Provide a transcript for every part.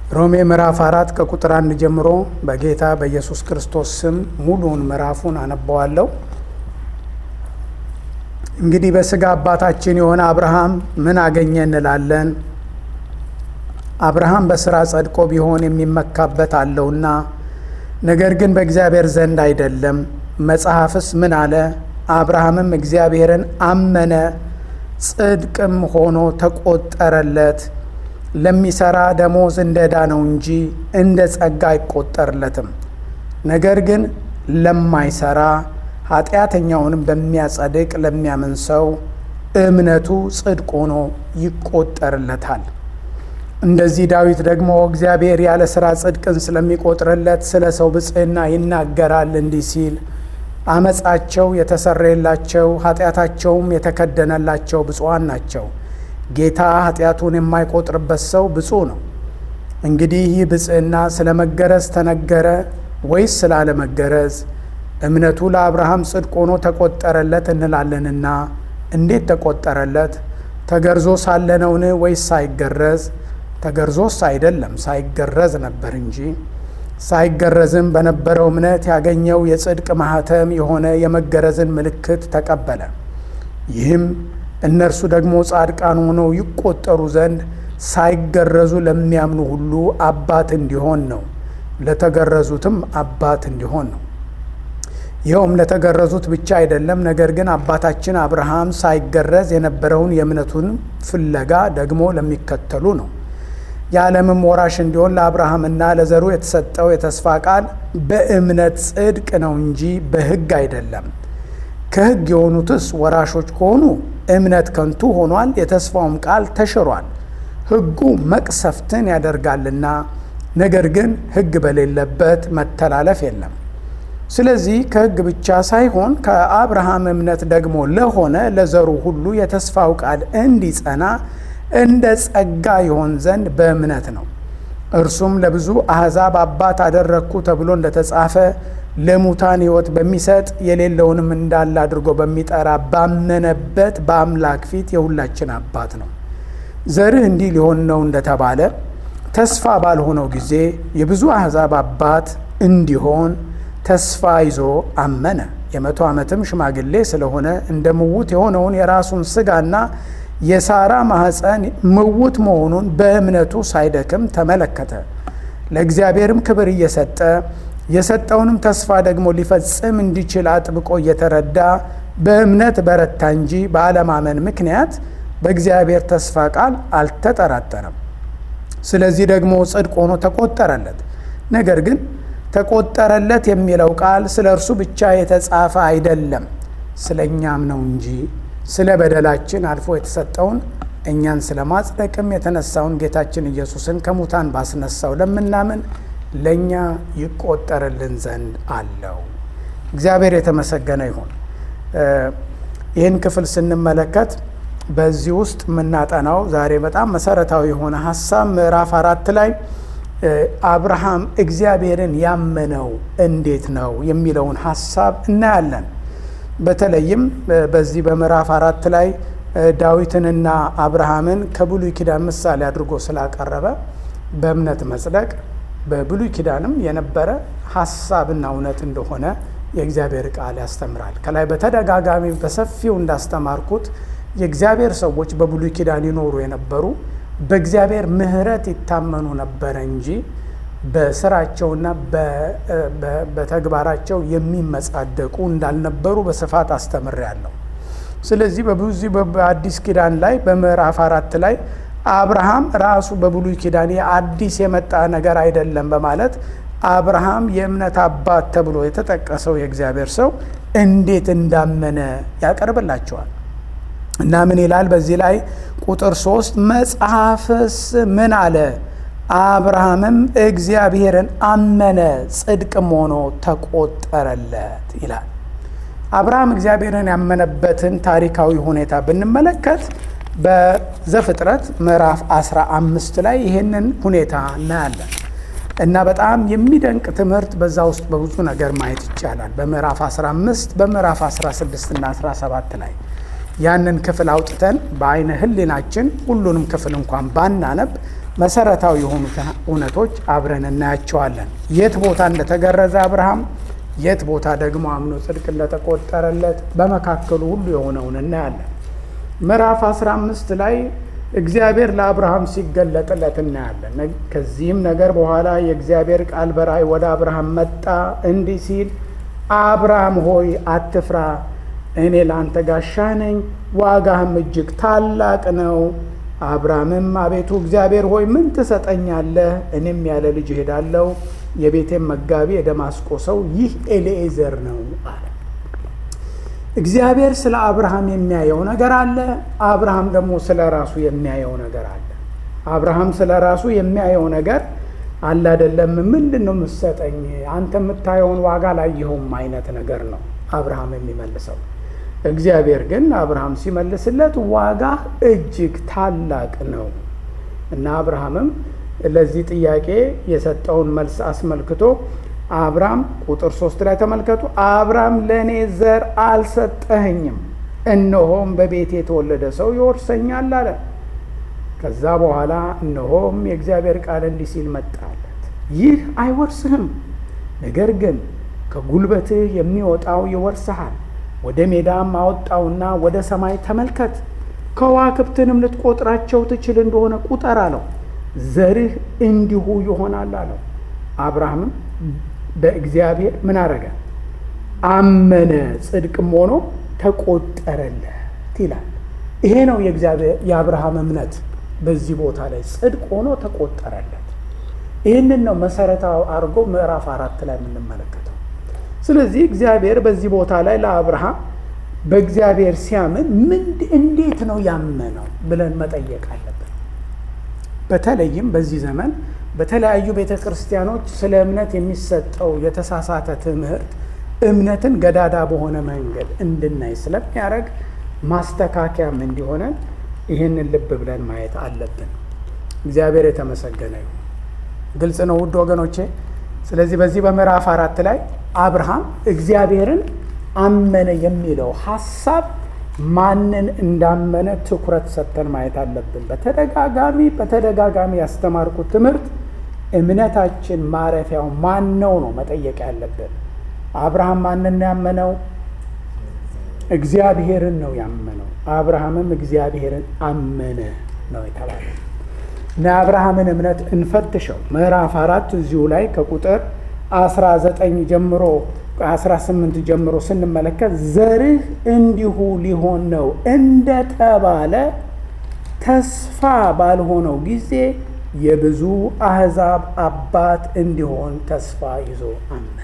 ሮሜ ምዕራፍ አራት ከቁጥር አንድ ጀምሮ በጌታ በኢየሱስ ክርስቶስ ስም ሙሉውን ምዕራፉን አነበዋለሁ። እንግዲህ በሥጋ አባታችን የሆነ አብርሃም ምን አገኘ እንላለን? አብርሃም በሥራ ጸድቆ ቢሆን የሚመካበት አለውና፣ ነገር ግን በእግዚአብሔር ዘንድ አይደለም። መጽሐፍስ ምን አለ? አብርሃምም እግዚአብሔርን አመነ፣ ጽድቅም ሆኖ ተቆጠረለት። ለሚሰራ ደሞዝ እንደ ዕዳ ነው እንጂ እንደ ጸጋ አይቆጠርለትም። ነገር ግን ለማይሰራ ኃጢአተኛውንም በሚያጸድቅ ለሚያምን ሰው እምነቱ ጽድቅ ሆኖ ይቆጠርለታል። እንደዚህ ዳዊት ደግሞ እግዚአብሔር ያለ ሥራ ጽድቅን ስለሚቆጥርለት ስለ ሰው ብፅዕና ይናገራል እንዲህ ሲል አመፃቸው የተሰረየላቸው ኃጢአታቸውም የተከደነላቸው ብፁዓን ናቸው። ጌታ ኃጢአቱን የማይቆጥርበት ሰው ብፁዕ ነው። እንግዲህ ይህ ብፅዕና ስለ መገረዝ ተነገረ ወይስ ስላለመገረዝ? እምነቱ ለአብርሃም ጽድቅ ሆኖ ተቆጠረለት እንላለንና እንዴት ተቆጠረለት? ተገርዞ ሳለ ነውን ወይስ ሳይገረዝ? ተገርዞስ አይደለም ሳይገረዝ ነበር እንጂ። ሳይገረዝም በነበረው እምነት ያገኘው የጽድቅ ማኅተም የሆነ የመገረዝን ምልክት ተቀበለ። ይህም እነርሱ ደግሞ ጻድቃን ሆነው ይቆጠሩ ዘንድ ሳይገረዙ ለሚያምኑ ሁሉ አባት እንዲሆን ነው። ለተገረዙትም አባት እንዲሆን ነው። ይኸውም ለተገረዙት ብቻ አይደለም፣ ነገር ግን አባታችን አብርሃም ሳይገረዝ የነበረውን የእምነቱን ፍለጋ ደግሞ ለሚከተሉ ነው። የዓለምም ወራሽ እንዲሆን ለአብርሃምና ለዘሩ የተሰጠው የተስፋ ቃል በእምነት ጽድቅ ነው እንጂ በሕግ አይደለም። ከሕግ የሆኑትስ ወራሾች ከሆኑ እምነት ከንቱ ሆኗል፣ የተስፋውም ቃል ተሽሯል። ሕጉ መቅሰፍትን ያደርጋልና፣ ነገር ግን ሕግ በሌለበት መተላለፍ የለም። ስለዚህ ከሕግ ብቻ ሳይሆን ከአብርሃም እምነት ደግሞ ለሆነ ለዘሩ ሁሉ የተስፋው ቃል እንዲጸና እንደ ጸጋ ይሆን ዘንድ በእምነት ነው። እርሱም ለብዙ አሕዛብ አባት አደረግኩ ተብሎ እንደተጻፈ ለሙታን ሕይወት በሚሰጥ የሌለውንም እንዳለ አድርጎ በሚጠራ ባመነበት በአምላክ ፊት የሁላችን አባት ነው። ዘርህ እንዲህ ሊሆን ነው እንደተባለ ተስፋ ባልሆነው ጊዜ የብዙ አሕዛብ አባት እንዲሆን ተስፋ ይዞ አመነ። የመቶ ዓመትም ሽማግሌ ስለሆነ እንደ ምውት የሆነውን የራሱን ሥጋና የሳራ ማኅፀን ምውት መሆኑን በእምነቱ ሳይደክም ተመለከተ። ለእግዚአብሔርም ክብር እየሰጠ የሰጠውንም ተስፋ ደግሞ ሊፈጽም እንዲችል አጥብቆ እየተረዳ በእምነት በረታ እንጂ በአለማመን ምክንያት በእግዚአብሔር ተስፋ ቃል አልተጠራጠረም። ስለዚህ ደግሞ ጽድቅ ሆኖ ተቆጠረለት። ነገር ግን ተቆጠረለት የሚለው ቃል ስለ እርሱ ብቻ የተጻፈ አይደለም፣ ስለ እኛም ነው እንጂ ስለ በደላችን አልፎ የተሰጠውን እኛን ስለ ማጽደቅም የተነሳውን ጌታችን ኢየሱስን ከሙታን ባስነሳው ለምናምን ለእኛ ይቆጠርልን ዘንድ አለው። እግዚአብሔር የተመሰገነ ይሁን። ይህን ክፍል ስንመለከት በዚህ ውስጥ የምናጠናው ዛሬ በጣም መሰረታዊ የሆነ ሀሳብ ምዕራፍ አራት ላይ አብርሃም እግዚአብሔርን ያመነው እንዴት ነው የሚለውን ሀሳብ እናያለን። በተለይም በዚህ በምዕራፍ አራት ላይ ዳዊትንና አብርሃምን ከብሉይ ኪዳን ምሳሌ አድርጎ ስላቀረበ በእምነት መጽደቅ በብሉይ ኪዳንም የነበረ ሀሳብና እውነት እንደሆነ የእግዚአብሔር ቃል ያስተምራል። ከላይ በተደጋጋሚ በሰፊው እንዳስተማርኩት የእግዚአብሔር ሰዎች በብሉይ ኪዳን ይኖሩ የነበሩ በእግዚአብሔር ምሕረት ይታመኑ ነበረ እንጂ በስራቸውና በተግባራቸው የሚመጻደቁ እንዳልነበሩ በስፋት አስተምሬያለሁ። ስለዚህ በብዙ በአዲስ ኪዳን ላይ በምዕራፍ አራት ላይ አብርሃም ራሱ በብሉይ ኪዳን አዲስ የመጣ ነገር አይደለም በማለት አብርሃም የእምነት አባት ተብሎ የተጠቀሰው የእግዚአብሔር ሰው እንዴት እንዳመነ ያቀርብላቸዋል። እና ምን ይላል በዚህ ላይ ቁጥር ሶስት መጽሐፍስ ምን አለ? አብርሃምም እግዚአብሔርን አመነ ጽድቅም ሆኖ ተቆጠረለት ይላል። አብርሃም እግዚአብሔርን ያመነበትን ታሪካዊ ሁኔታ ብንመለከት በዘፍጥረት ምዕራፍ 15 ላይ ይህንን ሁኔታ እናያለን እና በጣም የሚደንቅ ትምህርት በዛ ውስጥ በብዙ ነገር ማየት ይቻላል። በምዕራፍ 15 በምዕራፍ 16 እና 17 ላይ ያንን ክፍል አውጥተን በአይነ ሕሊናችን ሁሉንም ክፍል እንኳን ባናነብ መሰረታዊ የሆኑትን እውነቶች አብረን እናያቸዋለን። የት ቦታ እንደተገረዘ አብርሃም፣ የት ቦታ ደግሞ አምኖ ጽድቅ እንደተቆጠረለት በመካከሉ ሁሉ የሆነውን እናያለን። ምዕራፍ 15 ላይ እግዚአብሔር ለአብርሃም ሲገለጥለት እናያለን። ከዚህም ነገር በኋላ የእግዚአብሔር ቃል በራእይ ወደ አብርሃም መጣ እንዲህ ሲል አብርሃም ሆይ አትፍራ፣ እኔ ለአንተ ጋሻ ነኝ፣ ዋጋህም እጅግ ታላቅ ነው። አብርሃምም አቤቱ እግዚአብሔር ሆይ ምን ትሰጠኛለህ? እኔም ያለ ልጅ እሄዳለሁ። የቤቴም መጋቢ የደማስቆ ሰው ይህ ኤሊኤዘር ነው አለ። እግዚአብሔር ስለ አብርሃም የሚያየው ነገር አለ። አብርሃም ደግሞ ስለ ራሱ የሚያየው ነገር አለ። አብርሃም ስለ ራሱ የሚያየው ነገር አለ አይደለም። ምንድን ነው የምትሰጠኝ? አንተ የምታየውን ዋጋ ላየኸውም አይነት ነገር ነው አብርሃም የሚመልሰው። እግዚአብሔር ግን አብርሃም ሲመልስለት ዋጋ እጅግ ታላቅ ነው እና አብርሃምም ለዚህ ጥያቄ የሰጠውን መልስ አስመልክቶ አብርሃም ቁጥር ሶስት ላይ ተመልከቱ። አብርሃም ለእኔ ዘር አልሰጠኸኝም፣ እነሆም በቤቴ የተወለደ ሰው ይወርሰኛል አለ። ከዛ በኋላ እነሆም የእግዚአብሔር ቃል እንዲህ ሲል መጣለት፣ ይህ አይወርስህም፣ ነገር ግን ከጉልበትህ የሚወጣው ይወርስሃል። ወደ ሜዳም አወጣውና ወደ ሰማይ ተመልከት፣ ከዋክብትንም ልትቆጥራቸው ትችል እንደሆነ ቁጠር አለው። ዘርህ እንዲሁ ይሆናል አለው። አብርሃምም በእግዚአብሔር ምን አረገ? አመነ፣ ጽድቅም ሆኖ ተቆጠረለት ይላል። ይሄ ነው የእግዚአብሔር የአብርሃም እምነት በዚህ ቦታ ላይ ጽድቅ ሆኖ ተቆጠረለት። ይህንን ነው መሰረታዊ አድርጎ ምዕራፍ አራት ላይ የምንመለከተው። ስለዚህ እግዚአብሔር በዚህ ቦታ ላይ ለአብርሃም በእግዚአብሔር ሲያምን ምን እንዴት ነው ያመነው ብለን መጠየቅ አለብን። በተለይም በዚህ ዘመን በተለያዩ ቤተ ክርስቲያኖች ስለ እምነት የሚሰጠው የተሳሳተ ትምህርት እምነትን ገዳዳ በሆነ መንገድ እንድናይ ስለሚያደርግ ማስተካከያም እንዲሆነን ይህንን ልብ ብለን ማየት አለብን። እግዚአብሔር የተመሰገነ ይሁን። ግልጽ ነው ውድ ወገኖቼ። ስለዚህ በዚህ በምዕራፍ አራት ላይ አብርሃም እግዚአብሔርን አመነ የሚለው ሀሳብ ማንን እንዳመነ ትኩረት ሰጥተን ማየት አለብን። በተደጋጋሚ በተደጋጋሚ ያስተማርኩት ትምህርት እምነታችን ማረፊያው ማን ነው ነው መጠየቅ ያለብን። አብርሃም ማንን ያመነው? እግዚአብሔርን ነው ያመነው። አብርሃምም እግዚአብሔርን አመነ ነው የተባለ እና የአብርሃምን እምነት እንፈትሸው። ምዕራፍ አራት እዚሁ ላይ ከቁጥር 19 ጀምሮ 18 ጀምሮ ስንመለከት ዘርህ እንዲሁ ሊሆን ነው እንደተባለ ተስፋ ባልሆነው ጊዜ የብዙ አሕዛብ አባት እንዲሆን ተስፋ ይዞ አመነ።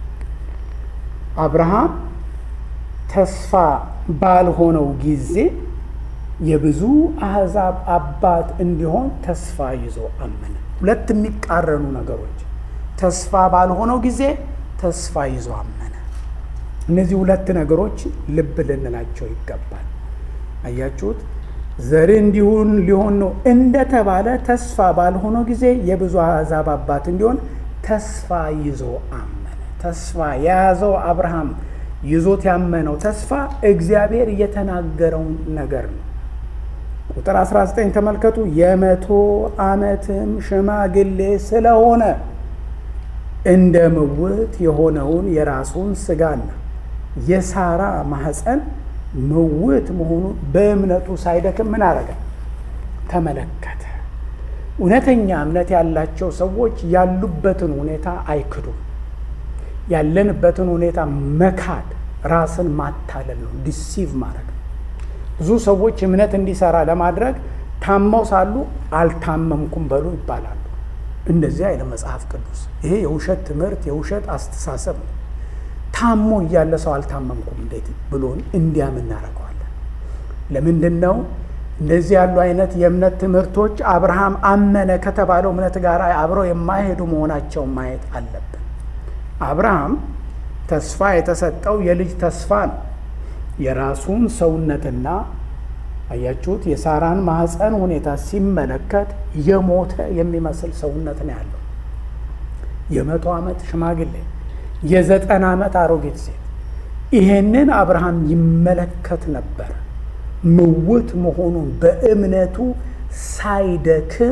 አብርሃም ተስፋ ባልሆነው ጊዜ የብዙ አሕዛብ አባት እንዲሆን ተስፋ ይዞ አመነ። ሁለት የሚቃረኑ ነገሮች፣ ተስፋ ባልሆነው ጊዜ ተስፋ ይዞ አመነ። እነዚህ ሁለት ነገሮች ልብ ልንላቸው ይገባል። አያችሁት? ዘር እንዲሁን ሊሆን ነው እንደተባለ ተስፋ ባልሆነው ጊዜ የብዙ አሕዛብ አባት እንዲሆን ተስፋ ይዞ አመነ። ተስፋ የያዘው አብርሃም ይዞት ያመነው ተስፋ እግዚአብሔር የተናገረውን ነገር ነው። ቁጥር 19 ተመልከቱ። የመቶ ዓመትም ሽማግሌ ስለሆነ እንደ ምውት የሆነውን የራሱን ሥጋና የሳራ ማኅፀን ምውት መሆኑን በእምነቱ ሳይደክም ምን አረገ? ተመለከተ። እውነተኛ እምነት ያላቸው ሰዎች ያሉበትን ሁኔታ አይክዱም። ያለንበትን ሁኔታ መካድ ራስን ማታለል ነው፣ ዲሲቭ ማድረግ ነው። ብዙ ሰዎች እምነት እንዲሰራ ለማድረግ ታመው ሳሉ አልታመምኩም በሉ ይባላሉ። እንደዚህ አይነት መጽሐፍ ቅዱስ ይሄ የውሸት ትምህርት የውሸት አስተሳሰብ ነው። ታሞ እያለ ሰው አልታመምኩም እንዴት ብሎን እንዲያምን እናደርገዋለን። ለምንድን ነው እንደዚህ ያሉ አይነት የእምነት ትምህርቶች አብርሃም አመነ ከተባለው እምነት ጋር አብረው የማይሄዱ መሆናቸውን ማየት አለብን። አብርሃም ተስፋ የተሰጠው የልጅ ተስፋ ነው። የራሱን ሰውነትና አያችሁት የሳራን ማህፀን ሁኔታ ሲመለከት የሞተ የሚመስል ሰውነት ነው ያለው። የመቶ ዓመት ሽማግሌ፣ የዘጠና ዓመት አሮጊት ሴት ይሄንን አብርሃም ይመለከት ነበር። ምውት መሆኑን በእምነቱ ሳይደክም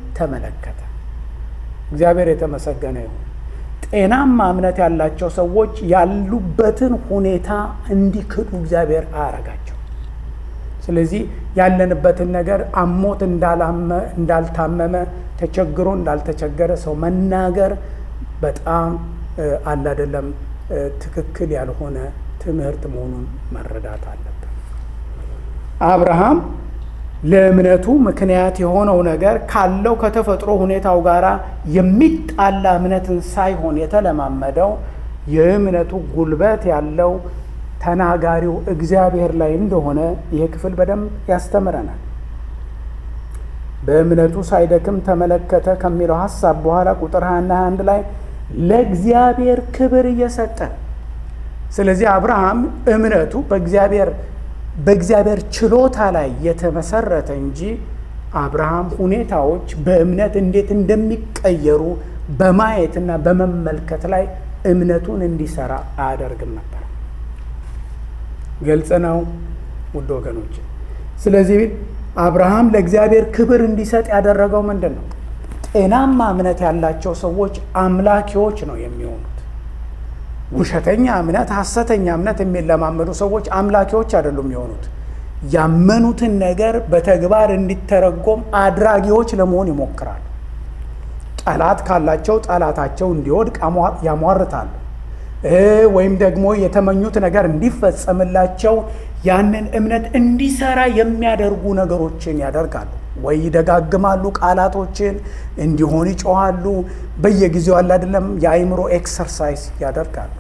ተመለከተ። እግዚአብሔር የተመሰገነ ይሁን። ጤናማ እምነት ያላቸው ሰዎች ያሉበትን ሁኔታ እንዲክዱ እግዚአብሔር አያረጋቸው። ስለዚህ ያለንበትን ነገር አሞት እንዳልታመመ ተቸግሮ እንዳልተቸገረ ሰው መናገር በጣም አለ አይደለም ትክክል ያልሆነ ትምህርት መሆኑን መረዳት አለብን። አብርሃም ለእምነቱ ምክንያት የሆነው ነገር ካለው ከተፈጥሮ ሁኔታው ጋር የሚጣላ እምነትን ሳይሆን የተለማመደው የእምነቱ ጉልበት ያለው ተናጋሪው እግዚአብሔር ላይ እንደሆነ ይህ ክፍል በደንብ ያስተምረናል። በእምነቱ ሳይደክም ተመለከተ ከሚለው ሀሳብ በኋላ ቁጥር 21 21 ላይ ለእግዚአብሔር ክብር እየሰጠ ስለዚህ አብርሃም እምነቱ በእግዚአብሔር በእግዚአብሔር ችሎታ ላይ የተመሰረተ እንጂ አብርሃም ሁኔታዎች በእምነት እንዴት እንደሚቀየሩ በማየትና በመመልከት ላይ እምነቱን እንዲሰራ አያደርግም ነበር። ግልጽ ነው ውድ ወገኖች። ስለዚህ አብርሃም ለእግዚአብሔር ክብር እንዲሰጥ ያደረገው ምንድን ነው? ጤናማ እምነት ያላቸው ሰዎች አምላኪዎች ነው የሚሆኑት። ውሸተኛ እምነት፣ ሐሰተኛ እምነት የሚለማመዱ ሰዎች አምላኪዎች አይደሉም የሆኑት። ያመኑትን ነገር በተግባር እንዲተረጎም አድራጊዎች ለመሆን ይሞክራሉ። ጠላት ካላቸው ጠላታቸው እንዲወድቅ ያሟርታሉ። ወይም ደግሞ የተመኙት ነገር እንዲፈጸምላቸው ያንን እምነት እንዲሰራ የሚያደርጉ ነገሮችን ያደርጋሉ። ወይ ይደጋግማሉ፣ ቃላቶችን እንዲሆን ይጮኋሉ። በየጊዜው አለ አይደለም የአእምሮ ኤክሰርሳይዝ ያደርጋሉ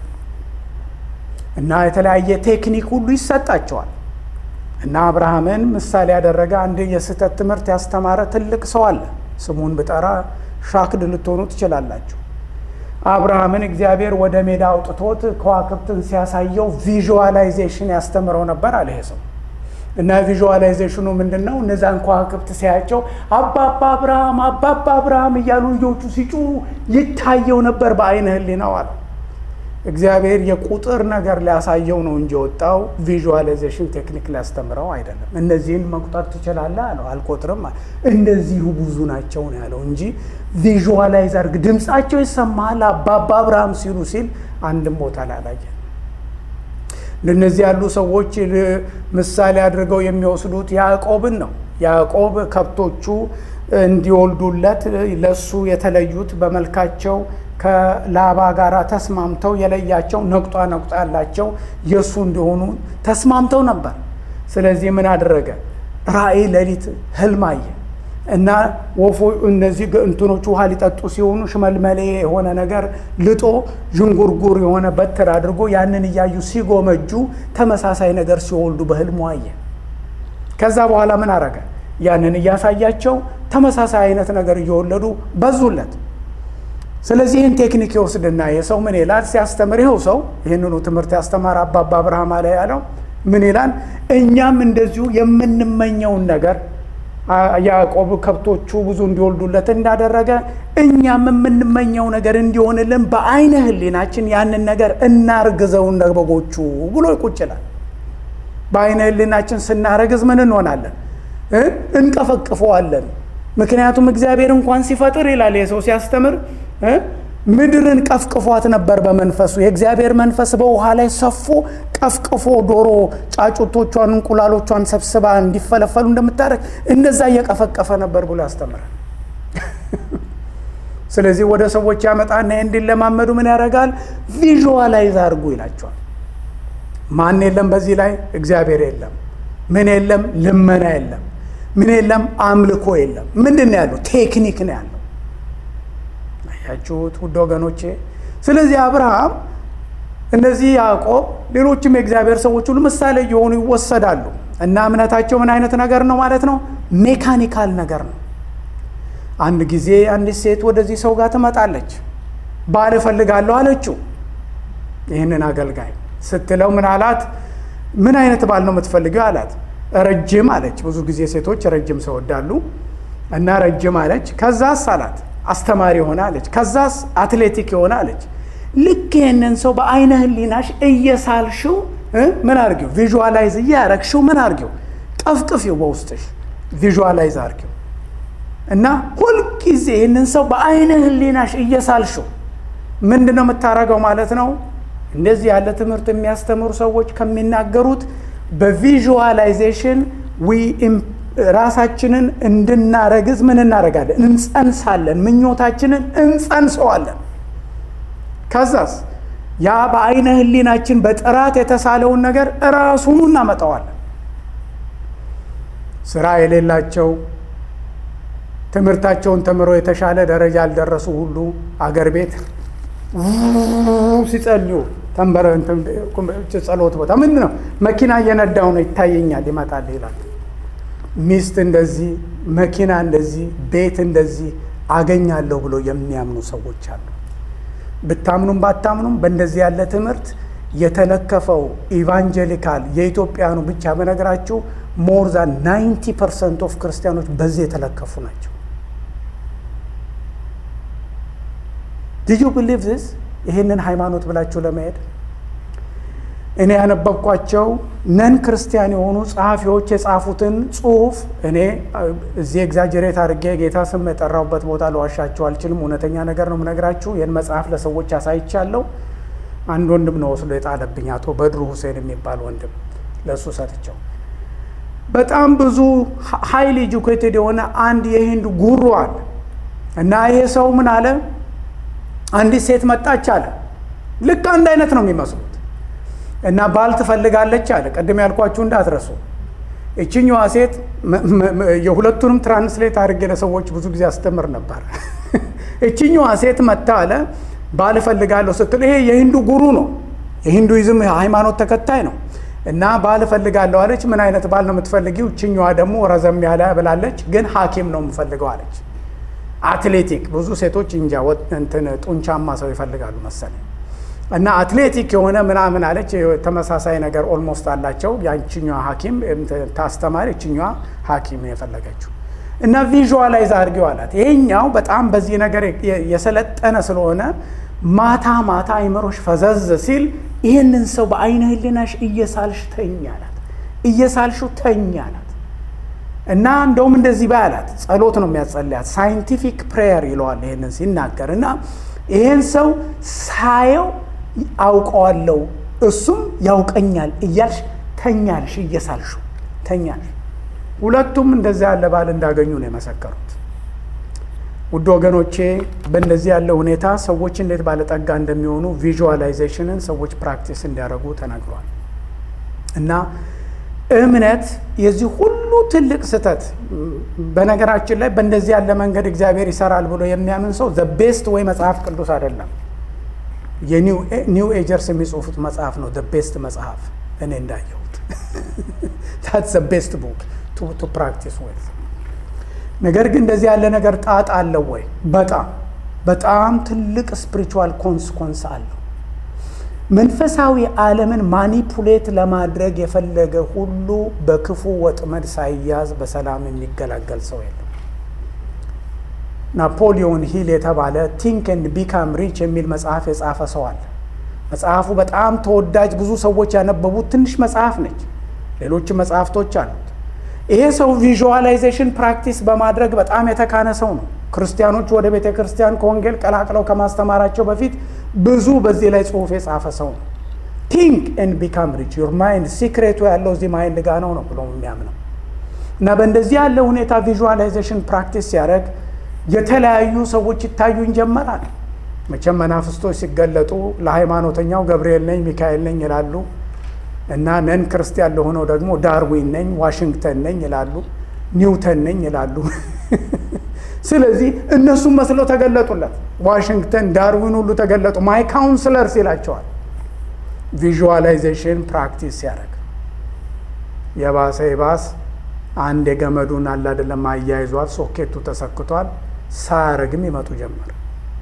እና የተለያየ ቴክኒክ ሁሉ ይሰጣቸዋል። እና አብርሃምን ምሳሌ ያደረገ አንድ የስህተት ትምህርት ያስተማረ ትልቅ ሰው አለ። ስሙን ብጠራ ሻክድ ልትሆኑ ትችላላችሁ። አብርሃምን እግዚአብሔር ወደ ሜዳ አውጥቶት ከዋክብትን ሲያሳየው ቪዥዋላይዜሽን ያስተምረው ነበር አለ ይሄ ሰው። እና ቪዥዋላይዜሽኑ ምንድን ነው? እነዛን ከዋክብት ሲያያቸው አባባ አብርሃም አባባ አብርሃም እያሉ ልጆቹ ሲጩ ይታየው ነበር በአይነ ህሊናው አለ። እግዚአብሔር የቁጥር ነገር ሊያሳየው ነው እንጂ የወጣው ቪዥዋላይዜሽን ቴክኒክ ሊያስተምረው አይደለም። እነዚህን መቁጠር ትችላለህ አለው። አልቆጥርም አለ። እንደዚሁ ብዙ ናቸው ነው ያለው እንጂ ቪዥዋላይዝ አድርግ፣ ድምፃቸው ይሰማሃል አባባ አብርሃም ሲሉ ሲል አንድም ቦታ ላይ አላየን። እንደነዚህ ያሉ ሰዎች ምሳሌ አድርገው የሚወስዱት ያዕቆብን ነው። ያዕቆብ ከብቶቹ እንዲወልዱለት ለሱ የተለዩት በመልካቸው ከላባ ጋር ተስማምተው የለያቸው ነቁጣ ነቁጣ ያላቸው የእሱ እንዲሆኑ ተስማምተው ነበር። ስለዚህ ምን አደረገ? ራእይ ሌሊት ህልም አየ እና ወፎ እነዚህ እንትኖቹ ውሃ ሊጠጡ ሲሆኑ ሽመልመሌ የሆነ ነገር ልጦ ዥንጉርጉር የሆነ በትር አድርጎ ያንን እያዩ ሲጎመጁ ተመሳሳይ ነገር ሲወልዱ በህልሙ አየ። ከዛ በኋላ ምን አረገ? ያንን እያሳያቸው ተመሳሳይ አይነት ነገር እየወለዱ በዙለት። ስለዚህ ይህን ቴክኒክ ይወስድና የሰው ምን ይላል ሲያስተምር፣ ይኸው ሰው ይህንኑ ትምህርት ያስተማር አባባ አብርሃም አለ ያለው ምን ይላል? እኛም እንደዚሁ የምንመኘውን ነገር ያዕቆብ ከብቶቹ ብዙ እንዲወልዱለት እንዳደረገ እኛም የምንመኘው ነገር እንዲሆንልን በአይነ ህሊናችን ያንን ነገር እናርግዘው እንደ በጎቹ ብሎ ይቁጭላል። በአይነ ህሊናችን ስናረግዝ ምን እንሆናለን? እንቀፈቅፈዋለን። ምክንያቱም እግዚአብሔር እንኳን ሲፈጥር ይላል የሰው ሲያስተምር ምድርን ቀፍቅፏት ነበር በመንፈሱ የእግዚአብሔር መንፈስ በውሃ ላይ ሰፎ ቀፍቅፎ ዶሮ ጫጩቶቿን እንቁላሎቿን ሰብስባ እንዲፈለፈሉ እንደምታደርግ እንደዛ እየቀፈቀፈ ነበር ብሎ ያስተምራል። ስለዚህ ወደ ሰዎች ያመጣና እንዲለማመዱ ምን ያደርጋል? ቪዥዋላይዝ አድርጉ ይላቸዋል። ማን የለም በዚህ ላይ እግዚአብሔር የለም። ምን የለም? ልመና የለም። ምን የለም? አምልኮ የለም። ምንድን ነው ያለው? ቴክኒክ ነው ያለው። ያችሁት ውድ ወገኖቼ። ስለዚህ አብርሃም፣ እነዚህ ያዕቆብ፣ ሌሎችም የእግዚአብሔር ሰዎች ሁሉ ምሳሌ እየሆኑ ይወሰዳሉ እና እምነታቸው ምን አይነት ነገር ነው ማለት ነው? ሜካኒካል ነገር ነው። አንድ ጊዜ አንዲት ሴት ወደዚህ ሰው ጋር ትመጣለች። ባል እፈልጋለሁ አለችው። ይህንን አገልጋይ ስትለው ምን አላት? ምን አይነት ባል ነው የምትፈልገው አላት። ረጅም አለች። ብዙ ጊዜ ሴቶች ረጅም ሰው ወዳሉ እና ረጅም አለች። ከዛስ አላት አስተማሪ የሆነ አለች። ከዛስ አትሌቲክ የሆነ አለች። ልክ ይህንን ሰው በአይነ ህሊናሽ እየሳልሽው ምን አርጊው፣ ቪዥዋላይዝ እያረግሽው ምን አርጊው፣ ቀፍቅፊው፣ በውስጥሽ ቪዥዋላይዝ አርጊው እና ሁልጊዜ ይህንን ሰው በአይነ ህሊናሽ እየሳልሽው ምንድን ነው የምታደርገው ማለት ነው። እንደዚህ ያለ ትምህርት የሚያስተምሩ ሰዎች ከሚናገሩት በቪዥዋላይዜሽን ራሳችንን እንድናረግዝ ምን እናደርጋለን? እንጸንሳለን። ምኞታችንን እንጸንሰዋለን። ከዛስ ያ በአይነ ህሊናችን በጥራት የተሳለውን ነገር እራሱኑ እናመጣዋለን። ስራ የሌላቸው ትምህርታቸውን ተምረው የተሻለ ደረጃ ያልደረሱ ሁሉ አገር ቤት ሲጸልዩ ተንበረ ጸሎት ቦታ ምንድን ነው መኪና እየነዳው ነው ይታየኛል፣ ይመጣል ይላል። ሚስት እንደዚህ፣ መኪና እንደዚህ፣ ቤት እንደዚህ አገኛለሁ ብሎ የሚያምኑ ሰዎች አሉ። ብታምኑም ባታምኑም በእንደዚህ ያለ ትምህርት የተለከፈው ኢቫንጀሊካል የኢትዮጵያኑ ብቻ በነገራችሁ ሞር ዛን 90 ፐርሰንት ኦፍ ክርስቲያኖች በዚህ የተለከፉ ናቸው። ዲዩ ብሊቭ ዚስ ይህንን ሃይማኖት ብላችሁ ለመሄድ እኔ ያነበብኳቸው ነን ክርስቲያን የሆኑ ጸሐፊዎች የጻፉትን ጽሁፍ እኔ እዚህ ኤግዛጀሬት አድርጌ ጌታ ስም የጠራሁበት ቦታ ለዋሻችሁ አልችልም። እውነተኛ ነገር ነው የምነግራችሁ። ይህን መጽሐፍ ለሰዎች አሳይቻለሁ። አንድ ወንድም ነው ወስዶ የጣለብኝ፣ አቶ በድሩ ሁሴን የሚባል ወንድም ለእሱ ሰጥቸው። በጣም ብዙ ሀይሊ ኤጁኬትድ የሆነ አንድ የሂንድ ጉሩ አለ እና ይሄ ሰው ምን አለ፣ አንዲት ሴት መጣች አለ። ልክ አንድ አይነት ነው የሚመስሉት እና ባል ትፈልጋለች አለ። ቅድም ያልኳችሁ እንዳትረሱ። እችኛዋ ሴት የሁለቱንም ትራንስሌት አድርጌ ለሰዎች ብዙ ጊዜ አስተምር ነበር። እችኛዋ ሴት መታ አለ ባል እፈልጋለሁ ስትል፣ ይሄ የሂንዱ ጉሩ ነው፣ የሂንዱይዝም ሃይማኖት ተከታይ ነው። እና ባል እፈልጋለሁ አለች። ምን አይነት ባል ነው የምትፈልጊው? እችኛዋ ደግሞ ረዘም ያለ ብላለች፣ ግን ሐኪም ነው የምፈልገው አለች። አትሌቲክ ብዙ ሴቶች እንጃ እንትን ጡንቻማ ሰው ይፈልጋሉ መሰለኝ እና አትሌቲክ የሆነ ምናምን አለች። ተመሳሳይ ነገር ኦልሞስት አላቸው። ያችኛዋ ሐኪም ታስተማሪ፣ እችኛዋ ሐኪም የፈለገችው እና ቪዥዋላይዝ አድርጌው አላት። ይሄኛው በጣም በዚህ ነገር የሰለጠነ ስለሆነ ማታ ማታ አይምሮሽ ፈዘዝ ሲል ይህንን ሰው በአይነ ህሊናሽ እየሳልሽ ተኝ አላት። እየሳልሹ ተኝ አላት እና እንደውም እንደዚህ ባይ አላት። ጸሎት ነው የሚያጸልያት፣ ሳይንቲፊክ ፕሬየር ይለዋል ይህንን ሲናገር እና ይህን ሰው ሳየው አውቀዋለሁ እሱም ያውቀኛል እያልሽ ተኛልሽ፣ እየሳልሹ ተኛልሽ። ሁለቱም እንደዚያ ያለ ባል እንዳገኙ ነው የመሰከሩት። ውድ ወገኖቼ በእንደዚህ ያለ ሁኔታ ሰዎች እንዴት ባለጠጋ እንደሚሆኑ ቪዥዋላይዜሽንን ሰዎች ፕራክቲስ እንዲያደርጉ ተነግሯል። እና እምነት የዚህ ሁሉ ትልቅ ስህተት በነገራችን ላይ በእንደዚህ ያለ መንገድ እግዚአብሔር ይሰራል ብሎ የሚያምን ሰው ዘ ቤስት ወይ መጽሐፍ ቅዱስ አይደለም የኒው ኤጀርስ የሚጽፉት መጽሐፍ ነው ዘ ቤስት መጽሐፍ እኔ እንዳየሁት ታት ዘ ቤስት ቡክ ቱ ፕራክቲስ ወይ ነገር ግን እንደዚህ ያለ ነገር ጣጣ አለው ወይ? በጣም በጣም ትልቅ ስፒሪቹዋል ኮንስኮንስ አለው። መንፈሳዊ ዓለምን ማኒፑሌት ለማድረግ የፈለገ ሁሉ በክፉ ወጥመድ ሳይያዝ በሰላም የሚገላገል ሰው የለም። ናፖሊዮን ሂል የተባለ ቲንክ ኤንድ ቢካም ሪች የሚል መጽሐፍ የጻፈ ሰው አለ። መጽሐፉ በጣም ተወዳጅ፣ ብዙ ሰዎች ያነበቡት ትንሽ መጽሐፍ ነች። ሌሎች መጽሐፍቶች አሉት። ይሄ ሰው ቪዥዋላይዜሽን ፕራክቲስ በማድረግ በጣም የተካነ ሰው ነው። ክርስቲያኖች ወደ ቤተ ክርስቲያን ከወንጌል ቀላቅለው ከማስተማራቸው በፊት ብዙ በዚህ ላይ ጽሁፍ የጻፈ ሰው ነው። ቲንክ ኤንድ ቢካም ሪች ዩር ማይንድ ሲክሬቱ ያለው እዚህ ማይንድ ጋ ነው ነው ብሎ የሚያምነው እና በእንደዚህ ያለ ሁኔታ ቪዥዋላይዜሽን ፕራክቲስ ሲያደርግ የተለያዩ ሰዎች ይታዩን ጀመራል። መቼም መናፍስቶች ሲገለጡ ለሃይማኖተኛው ገብርኤል ነኝ ሚካኤል ነኝ ይላሉ እና ነን ክርስቲያን ለሆነው ደግሞ ዳርዊን ነኝ ዋሽንግተን ነኝ ይላሉ፣ ኒውተን ነኝ ይላሉ። ስለዚህ እነሱም መስለው ተገለጡለት። ዋሽንግተን፣ ዳርዊን ሁሉ ተገለጡ። ማይ ካውንስለርስ ይላቸዋል። ቪዥዋላይዜሽን ፕራክቲስ ሲያደርግ የባሰ ይባስ አንድ የገመዱን አለ አይደለም አያይዟል፣ ሶኬቱ ተሰክቷል። ሳያረግም ይመጡ ጀመር።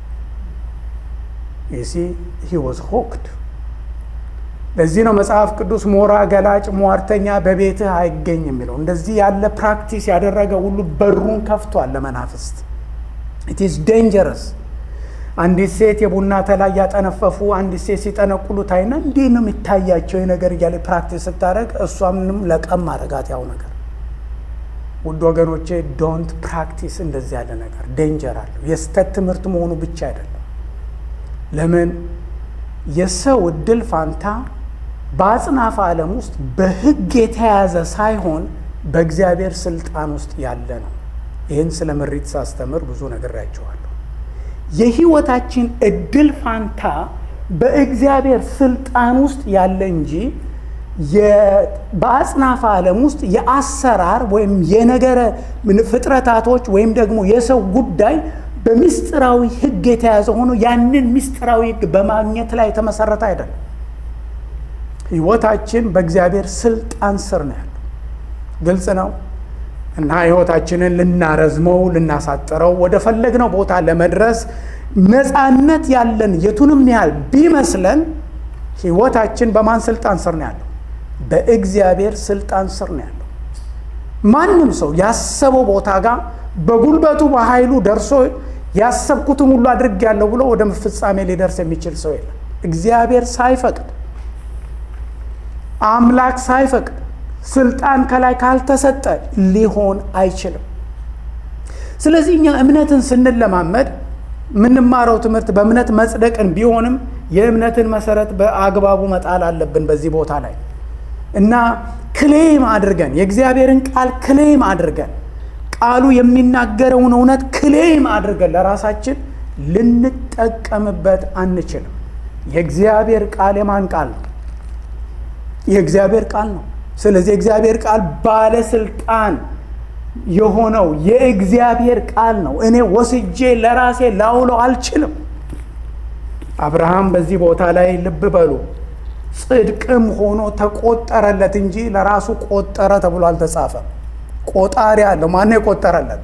ይሲ ሂ ዋዝ ሆክድ ለዚህ ነው መጽሐፍ ቅዱስ ሞራ ገላጭ ሟርተኛ በቤትህ አይገኝ የሚለው። እንደዚህ ያለ ፕራክቲስ ያደረገ ሁሉ በሩን ከፍቷል ለመናፍስት። ኢት ኢዝ ዴንጀረስ። አንዲት ሴት የቡና ተላ እያጠነፈፉ አንዲት ሴት ሲጠነቁሉ ታይና እንዲህ ነው የሚታያቸው ነገር እያለ ፕራክቲስ ስታደረግ እሷ ምንም ለቀም አረጋት ያው ነገር ውድ ወገኖቼ ዶንት ፕራክቲስ እንደዚህ ያለ ነገር ዴንጀር አለው። የስተት ትምህርት መሆኑ ብቻ አይደለም። ለምን የሰው እድል ፋንታ በአጽናፈ ዓለም ውስጥ በሕግ የተያዘ ሳይሆን በእግዚአብሔር ስልጣን ውስጥ ያለ ነው። ይህን ስለ ምሪት ሳስተምር ብዙ ነግሬያቸዋለሁ። የህይወታችን እድል ፋንታ በእግዚአብሔር ስልጣን ውስጥ ያለ እንጂ በአጽናፈ ዓለም ውስጥ የአሰራር ወይም የነገረ ፍጥረታቶች ወይም ደግሞ የሰው ጉዳይ በምስጢራዊ ህግ የተያዘ ሆኖ ያንን ምስጢራዊ ህግ በማግኘት ላይ የተመሰረተ አይደለም። ህይወታችን በእግዚአብሔር ስልጣን ስር ነው ያለው። ግልጽ ነው እና ህይወታችንን ልናረዝመው ልናሳጥረው ወደ ፈለግነው ቦታ ለመድረስ ነፃነት ያለን የቱንም ያህል ቢመስለን ህይወታችን በማን ስልጣን ስር ነው ያለው? በእግዚአብሔር ስልጣን ስር ነው ያለው። ማንም ሰው ያሰበው ቦታ ጋር በጉልበቱ በኃይሉ ደርሶ ያሰብኩትን ሁሉ አድርጌያለሁ ብሎ ወደ ፍጻሜ ሊደርስ የሚችል ሰው የለም። እግዚአብሔር ሳይፈቅድ አምላክ ሳይፈቅድ ስልጣን ከላይ ካልተሰጠ ሊሆን አይችልም። ስለዚህ እኛ እምነትን ስንለማመድ የምንማረው ትምህርት በእምነት መጽደቅን ቢሆንም የእምነትን መሰረት በአግባቡ መጣል አለብን በዚህ ቦታ ላይ እና ክሌም አድርገን የእግዚአብሔርን ቃል ክሌም አድርገን ቃሉ የሚናገረውን እውነት ክሌም አድርገን ለራሳችን ልንጠቀምበት አንችልም። የእግዚአብሔር ቃል የማን ቃል ነው? የእግዚአብሔር ቃል ነው። ስለዚህ የእግዚአብሔር ቃል ባለስልጣን የሆነው የእግዚአብሔር ቃል ነው። እኔ ወስጄ ለራሴ ላውለው አልችልም። አብርሃም በዚህ ቦታ ላይ ልብ በሉ ጽድቅም ሆኖ ተቆጠረለት እንጂ ለራሱ ቆጠረ ተብሎ አልተጻፈም። ቆጣሪ አለው። ማነው የቆጠረለት?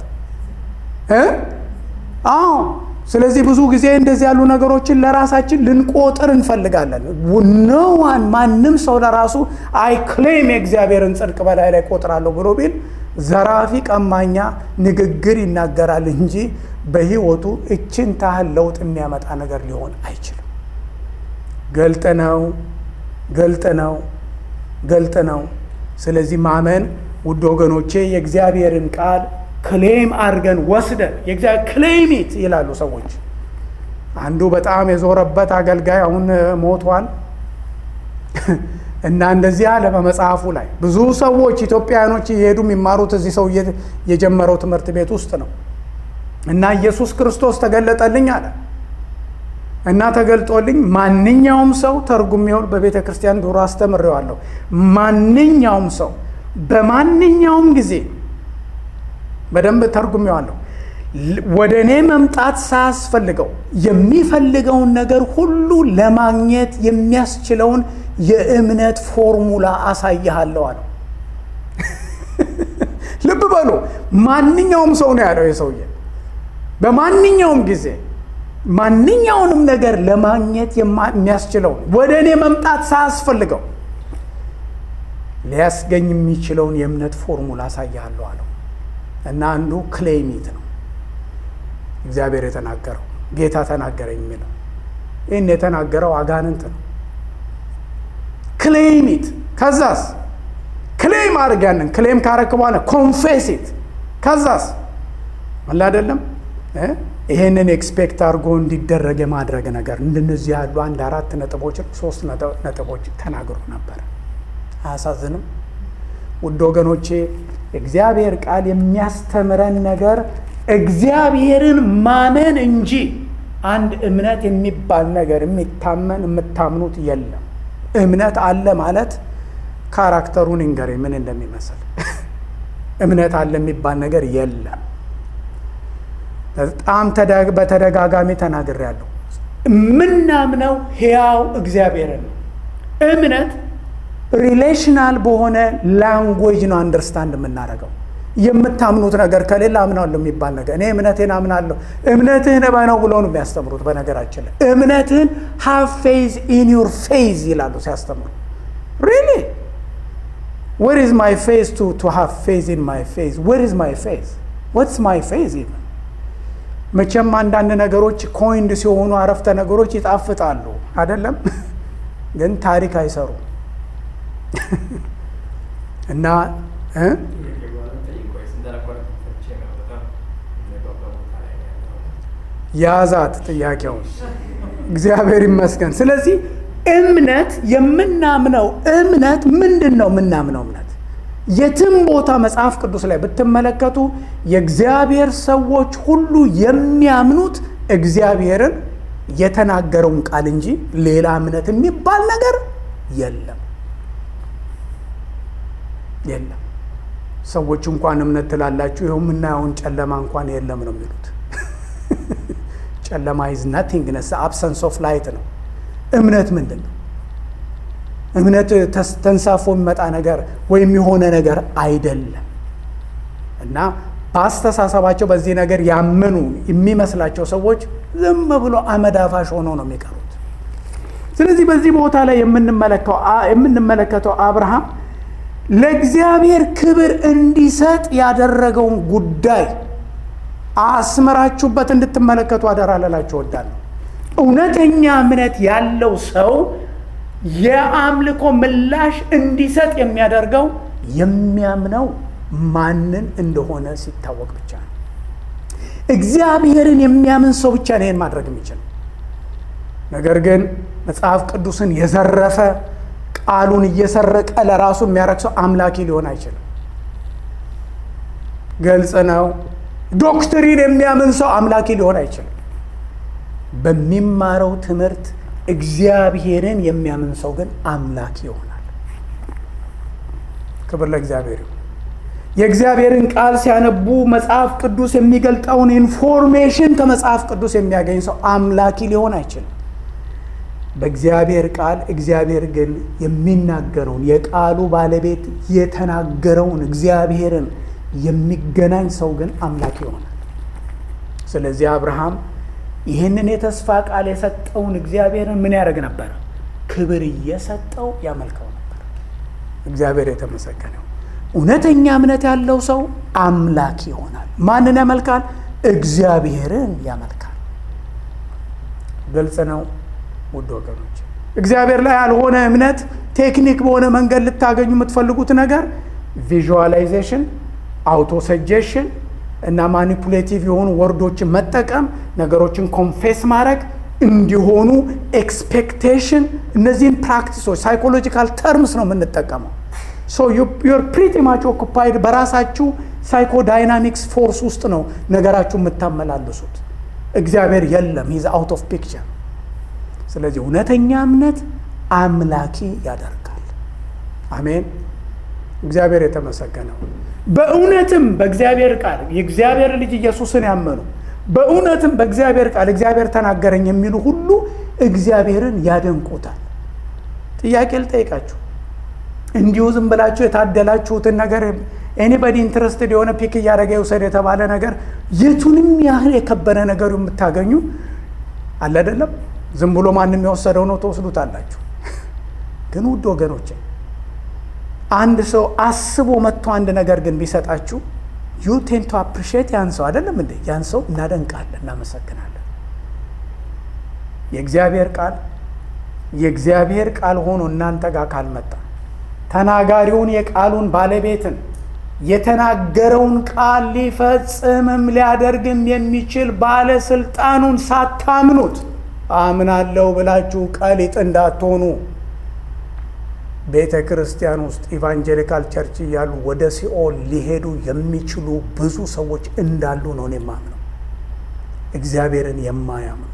አዎ። ስለዚህ ብዙ ጊዜ እንደዚህ ያሉ ነገሮችን ለራሳችን ልንቆጥር እንፈልጋለን። ነዋን ማንም ሰው ለራሱ አይ ክሌም የእግዚአብሔርን ጽድቅ በላይ ላይ ቆጥራለሁ ብሎ ቢል ዘራፊ፣ ቀማኛ ንግግር ይናገራል እንጂ በሕይወቱ እችን ታህል ለውጥ የሚያመጣ ነገር ሊሆን አይችልም። ገልጥ ነው፣ ገልጥ ነው፣ ገልጥ ነው። ስለዚህ ማመን ውድ ወገኖቼ የእግዚአብሔርን ቃል ክሌም አድርገን ወስደን የእግዚአብሔር ክሌሚት ይላሉ ሰዎች። አንዱ በጣም የዞረበት አገልጋይ አሁን ሞቷል እና እንደዚህ አለ በመጽሐፉ ላይ ብዙ ሰዎች ኢትዮጵያውያኖች እየሄዱ የሚማሩት እዚህ ሰው የጀመረው ትምህርት ቤት ውስጥ ነው እና ኢየሱስ ክርስቶስ ተገለጠልኝ አለ እና ተገልጦልኝ ማንኛውም ሰው ተርጉሜውን በቤተ ክርስቲያን ዱሮ አስተምሬዋለሁ። ማንኛውም ሰው በማንኛውም ጊዜ በደንብ ተርጉሜዋለሁ። ወደ እኔ መምጣት ሳያስፈልገው የሚፈልገውን ነገር ሁሉ ለማግኘት የሚያስችለውን የእምነት ፎርሙላ አሳይሃለሁ አለው። ልብ በሉ፣ ማንኛውም ሰው ነው ያለው የሰውዬ። በማንኛውም ጊዜ ማንኛውንም ነገር ለማግኘት የሚያስችለውን ወደ እኔ መምጣት ሳያስፈልገው ሊያስገኝ የሚችለውን የእምነት ፎርሙላ አሳይሃለሁ አለው እና አንዱ ክሌሚት ነው። እግዚአብሔር የተናገረው ጌታ ተናገረኝ የሚለው ይህን የተናገረው አጋንንት ነው። ክሌሚት ከዛስ ክሌም አድርግ ያንን ክሌም ካረክ በኋላ ኮንፌሲት ከዛስ አለ አይደለም ይሄንን ኤክስፔክት አድርጎ እንዲደረግ የማድረግ ነገር እንደነዚህ ያሉ አንድ አራት ነጥቦች ሶስት ነጥቦች ተናግሮ ነበር። አያሳዝንም? ውድ ወገኖቼ እግዚአብሔር ቃል የሚያስተምረን ነገር እግዚአብሔርን ማመን እንጂ አንድ እምነት የሚባል ነገር የሚታመን የምታምኑት የለም። እምነት አለ ማለት ካራክተሩን እንገሬ ምን እንደሚመስል እምነት አለ የሚባል ነገር የለም። በጣም በተደጋጋሚ ተናግሬያለሁ። የምናምነው ሕያው እግዚአብሔርን ነው። እምነት ሪሌሽናል በሆነ ላንጉዌጅ ነው አንደርስታንድ የምናደርገው። የምታምኑት ነገር ከሌለ አምናለሁ የሚባል ነገር እኔ እምነቴን አምናለሁ እምነትህን እመነው ብሎ ነው የሚያስተምሩት። በነገራችን ላይ እምነትህን ሃቭ ፌዝ ኢን ዩር ፌዝ ይላሉ ሲያስተምሩ። ሪሊ ዌር ኢዝ ማይ ፌዝ ቱ ቱ ሃቭ ፌዝ ኢን ማይ ፌዝ ዌር ኢዝ ማይ ፌዝ ዋትስ ማይ ፌዝ ኢቨን መቼም አንዳንድ ነገሮች ኮይንድ ሲሆኑ አረፍተ ነገሮች ይጣፍጣሉ አይደለም፣ ግን ታሪክ አይሰሩም እና ያዛት ጥያቄውን። እግዚአብሔር ይመስገን። ስለዚህ እምነት የምናምነው እምነት ምንድን ነው? የምናምነው እምነት የትም ቦታ መጽሐፍ ቅዱስ ላይ ብትመለከቱ የእግዚአብሔር ሰዎች ሁሉ የሚያምኑት እግዚአብሔርን የተናገረውን ቃል እንጂ ሌላ እምነት የሚባል ነገር የለም የለም። ሰዎች እንኳን እምነት ትላላችሁ፣ ይኸው የምናየውን ጨለማ እንኳን የለም ነው የሚሉት። ጨለማ ኢዝ ናቲንግ ነስ አብሰንስ ኦፍ ላይት ነው። እምነት ምንድን ነው? እምነት ተንሳፎ የሚመጣ ነገር ወይም የሆነ ነገር አይደለም እና በአስተሳሰባቸው በዚህ ነገር ያመኑ የሚመስላቸው ሰዎች ዝም ብሎ አመድ አፋሽ ሆነው ነው የሚቀሩት። ስለዚህ በዚህ ቦታ ላይ የምንመለከተው አብርሃም ለእግዚአብሔር ክብር እንዲሰጥ ያደረገውን ጉዳይ አስመራችሁበት እንድትመለከቱ አደራ ልላችሁ እወዳለሁ። እውነተኛ እምነት ያለው ሰው የአምልኮ ምላሽ እንዲሰጥ የሚያደርገው የሚያምነው ማንን እንደሆነ ሲታወቅ ብቻ ነው። እግዚአብሔርን የሚያምን ሰው ብቻ ነው ይህን ማድረግ የሚችል። ነገር ግን መጽሐፍ ቅዱስን የዘረፈ ቃሉን እየሰረቀ ለራሱ የሚያረግ ሰው አምላኪ ሊሆን አይችልም። ግልጽ ነው። ዶክትሪን የሚያምን ሰው አምላኪ ሊሆን አይችልም። በሚማረው ትምህርት እግዚአብሔርን የሚያምን ሰው ግን አምላኪ ይሆናል። ክብር ለእግዚአብሔር ይሁን። የእግዚአብሔርን ቃል ሲያነቡ መጽሐፍ ቅዱስ የሚገልጠውን ኢንፎርሜሽን ከመጽሐፍ ቅዱስ የሚያገኝ ሰው አምላኪ ሊሆን አይችልም። በእግዚአብሔር ቃል እግዚአብሔር ግን የሚናገረውን የቃሉ ባለቤት የተናገረውን እግዚአብሔርን የሚገናኝ ሰው ግን አምላክ ይሆናል። ስለዚህ አብርሃም ይህንን የተስፋ ቃል የሰጠውን እግዚአብሔርን ምን ያደርግ ነበር? ክብር እየሰጠው ያመልከው ነበር። እግዚአብሔር የተመሰገነው። እውነተኛ እምነት ያለው ሰው አምላክ ይሆናል። ማንን ያመልካል? እግዚአብሔርን ያመልካል። ግልጽ ነው ውድ ወገኖች። እግዚአብሔር ላይ ያልሆነ እምነት ቴክኒክ በሆነ መንገድ ልታገኙ የምትፈልጉት ነገር ቪዥዋላይዜሽን አውቶ ሰጀሽን እና ማኒፑሌቲቭ የሆኑ ወርዶችን መጠቀም ነገሮችን ኮንፌስ ማድረግ እንዲሆኑ ኤክስፔክቴሽን፣ እነዚህን ፕራክቲሶች ሳይኮሎጂካል ተርምስ ነው የምንጠቀመው። ሶ ዩር ፕሪቲ ማች ኦኩፓይድ በራሳችሁ ሳይኮ ዳይናሚክስ ፎርስ ውስጥ ነው ነገራችሁ የምታመላልሱት። እግዚአብሔር የለም፣ ሂዝ አውት ኦፍ ፒክቸር። ስለዚህ እውነተኛ እምነት አምላኪ ያደርጋል። አሜን። እግዚአብሔር የተመሰገነው። በእውነትም በእግዚአብሔር ቃል የእግዚአብሔር ልጅ ኢየሱስን ያመኑ በእውነትም በእግዚአብሔር ቃል እግዚአብሔር ተናገረኝ የሚሉ ሁሉ እግዚአብሔርን ያደንቁታል። ጥያቄ ልጠይቃችሁ። እንዲሁ ዝም ብላችሁ የታደላችሁትን ነገር ኤኒበዲ ኢንትረስትድ የሆነ ፒክ እያደረገ ይውሰድ የተባለ ነገር የቱንም ያህል የከበረ ነገሩ የምታገኙ አለ አይደለም። ዝም ብሎ ማንም የወሰደው ነው ትወስዱታላችሁ። ግን ውድ ወገኖቼ አንድ ሰው አስቦ መጥቶ አንድ ነገር ግን ቢሰጣችሁ ዩ ቴን ቱ አፕሪሺየት ያን ሰው አይደለም እንዴ? ያን ሰው እናደንቃለን፣ እናመሰግናለን። የእግዚአብሔር ቃል የእግዚአብሔር ቃል ሆኖ እናንተ ጋር ካልመጣ ተናጋሪውን የቃሉን ባለቤትን የተናገረውን ቃል ሊፈጽምም ሊያደርግም የሚችል ባለስልጣኑን ሳታምኑት አምናለሁ ብላችሁ ቀሊጥ እንዳትሆኑ ቤተ ክርስቲያን ውስጥ ኢቫንጀሊካል ቸርች እያሉ ወደ ሲኦል ሊሄዱ የሚችሉ ብዙ ሰዎች እንዳሉ ነው የማምነው። እግዚአብሔርን የማያምኑ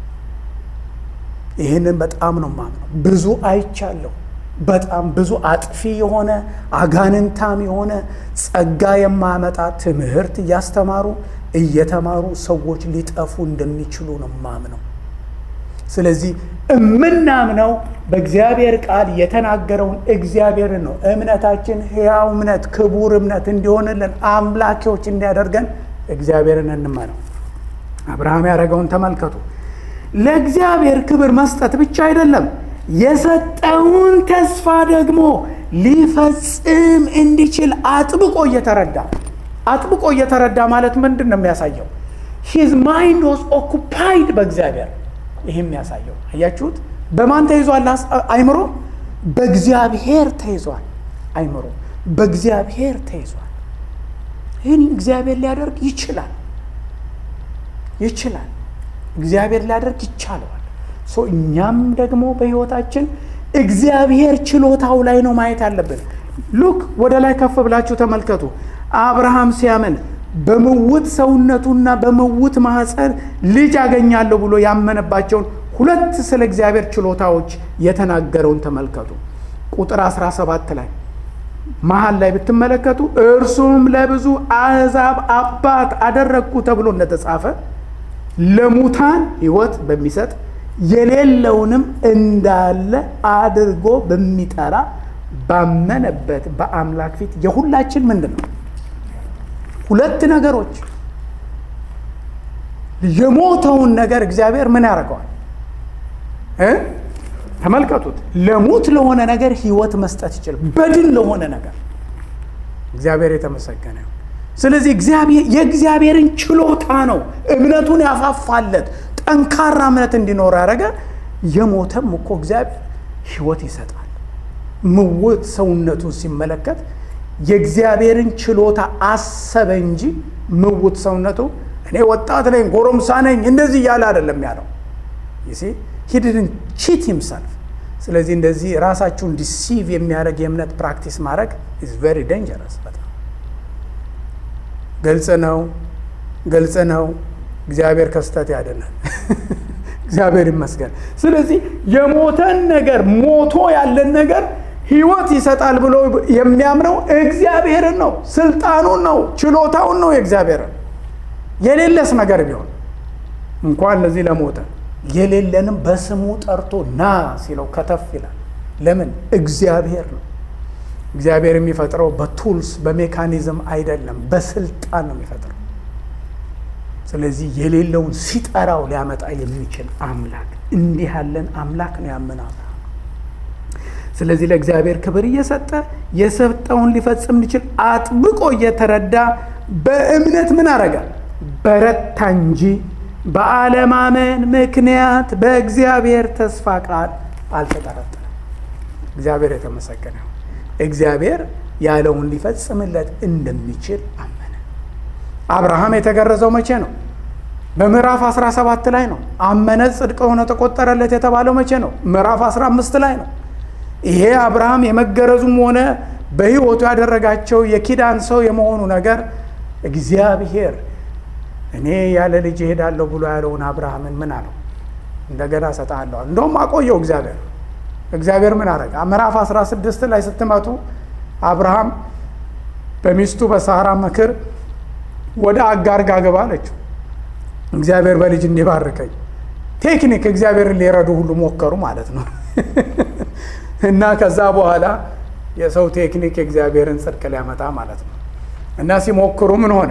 ይህንን በጣም ነው የማምነው። ብዙ አይቻለሁ። በጣም ብዙ አጥፊ የሆነ አጋንንታም የሆነ ጸጋ የማያመጣ ትምህርት እያስተማሩ እየተማሩ ሰዎች ሊጠፉ እንደሚችሉ ነው የማምነው። ስለዚህ እምናምነው በእግዚአብሔር ቃል የተናገረውን እግዚአብሔርን ነው። እምነታችን ሕያው እምነት፣ ክቡር እምነት እንዲሆንልን አምላኪዎች እንዲያደርገን እግዚአብሔርን እንመነው። አብርሃም ያደረገውን ተመልከቱ። ለእግዚአብሔር ክብር መስጠት ብቻ አይደለም፣ የሰጠውን ተስፋ ደግሞ ሊፈጽም እንዲችል አጥብቆ እየተረዳ አጥብቆ እየተረዳ ማለት ምንድን ነው የሚያሳየው? ሂዝ ማይንድ ዋዝ ኦኩፓይድ በእግዚአብሔር ይህ የሚያሳየው አያችሁት። በማን ተይዟል አይምሮ? በእግዚአብሔር ተይዟል አይምሮ፣ በእግዚአብሔር ተይዟል። ይህን እግዚአብሔር ሊያደርግ ይችላል ይችላል። እግዚአብሔር ሊያደርግ ይቻለዋል። ሶ እኛም ደግሞ በሕይወታችን እግዚአብሔር ችሎታው ላይ ነው ማየት ያለብን። ሉክ ወደ ላይ ከፍ ብላችሁ ተመልከቱ። አብርሃም ሲያምን በምውት ሰውነቱና በምውት ማኅፀን ልጅ አገኛለሁ ብሎ ያመነባቸውን ሁለት ስለ እግዚአብሔር ችሎታዎች የተናገረውን ተመልከቱ። ቁጥር 17 ላይ መሀል ላይ ብትመለከቱ እርሱም ለብዙ አሕዛብ አባት አደረግኩ ተብሎ እንደተጻፈ ለሙታን ሕይወት በሚሰጥ የሌለውንም እንዳለ አድርጎ በሚጠራ ባመነበት በአምላክ ፊት የሁላችን ምንድን ነው? ሁለት ነገሮች። የሞተውን ነገር እግዚአብሔር ምን ያደርገዋል? ተመልከቱት። ለሙት ለሆነ ነገር ሕይወት መስጠት ይችላል። በድን ለሆነ ነገር እግዚአብሔር የተመሰገነ ነው። ስለዚህ እግዚአብሔር የእግዚአብሔርን ችሎታ ነው እምነቱን ያፋፋለት ጠንካራ እምነት እንዲኖር ያደረገ። የሞተም እኮ እግዚአብሔር ሕይወት ይሰጣል። ምውት ሰውነቱን ሲመለከት የእግዚአብሔርን ችሎታ አሰበ እንጂ ምውት ሰውነቱ እኔ ወጣት ነኝ፣ ጎረምሳ ነኝ እንደዚህ እያለ አይደለም ያለው ይሲ ሂድድን ቺት ሂምሰልፍ። ስለዚህ እንደዚህ ራሳችሁን ዲሲቭ የሚያደርግ የእምነት ፕራክቲስ ማድረግ ኢዝ ቬሪ ዴንጀረስ። በጣም ግልጽ ነው፣ ግልጽ ነው። እግዚአብሔር ከስተት ያድናል። እግዚአብሔር ይመስገን። ስለዚህ የሞተን ነገር ሞቶ ያለን ነገር ህይወት ይሰጣል ብሎ የሚያምነው እግዚአብሔርን ነው፣ ስልጣኑን ነው፣ ችሎታውን ነው የእግዚአብሔርን የሌለስ ነገር ቢሆን እንኳን ለዚህ ለሞተ የሌለንም በስሙ ጠርቶ ና ሲለው ከተፍ ይላል። ለምን? እግዚአብሔር ነው። እግዚአብሔር የሚፈጥረው በቱልስ በሜካኒዝም አይደለም፣ በስልጣን ነው የሚፈጥረው። ስለዚህ የሌለውን ሲጠራው ሊያመጣ የሚችል አምላክ እንዲህ ያለን አምላክ ነው ያመናል። ስለዚህ ለእግዚአብሔር ክብር እየሰጠ የሰጠውን ሊፈጽም እንዲችል አጥብቆ እየተረዳ በእምነት ምን አረጋ? በረታ እንጂ በአለማመን ምክንያት በእግዚአብሔር ተስፋ ቃል አልተጠረጠረም። እግዚአብሔር የተመሰገነ ነው። እግዚአብሔር ያለውን ሊፈጽምለት እንደሚችል አመነ። አብርሃም የተገረዘው መቼ ነው? በምዕራፍ 17 ላይ ነው። አመነ፣ ጽድቅ ሆኖ ተቆጠረለት የተባለው መቼ ነው? ምዕራፍ 15 ላይ ነው። ይሄ አብርሃም የመገረዙም ሆነ በሕይወቱ ያደረጋቸው የኪዳን ሰው የመሆኑ ነገር እግዚአብሔር እኔ ያለ ልጅ እሄዳለሁ ብሎ ያለውን አብርሃምን ምን አለው? እንደገና እሰጥሃለሁ። እንደውም አቆየው እግዚአብሔር። እግዚአብሔር ምን አደረገ? ምዕራፍ 16 ላይ ስትመጡ አብርሃም በሚስቱ በሳራ ምክር ወደ አጋር ጋ ግባ አለችው። እግዚአብሔር በልጅ እንዲባርከኝ ቴክኒክ እግዚአብሔርን ሊረዱ ሁሉ ሞከሩ ማለት ነው። እና ከዛ በኋላ የሰው ቴክኒክ የእግዚአብሔርን ጽድቅ ሊያመጣ ማለት ነው። እና ሲሞክሩ ምን ሆነ?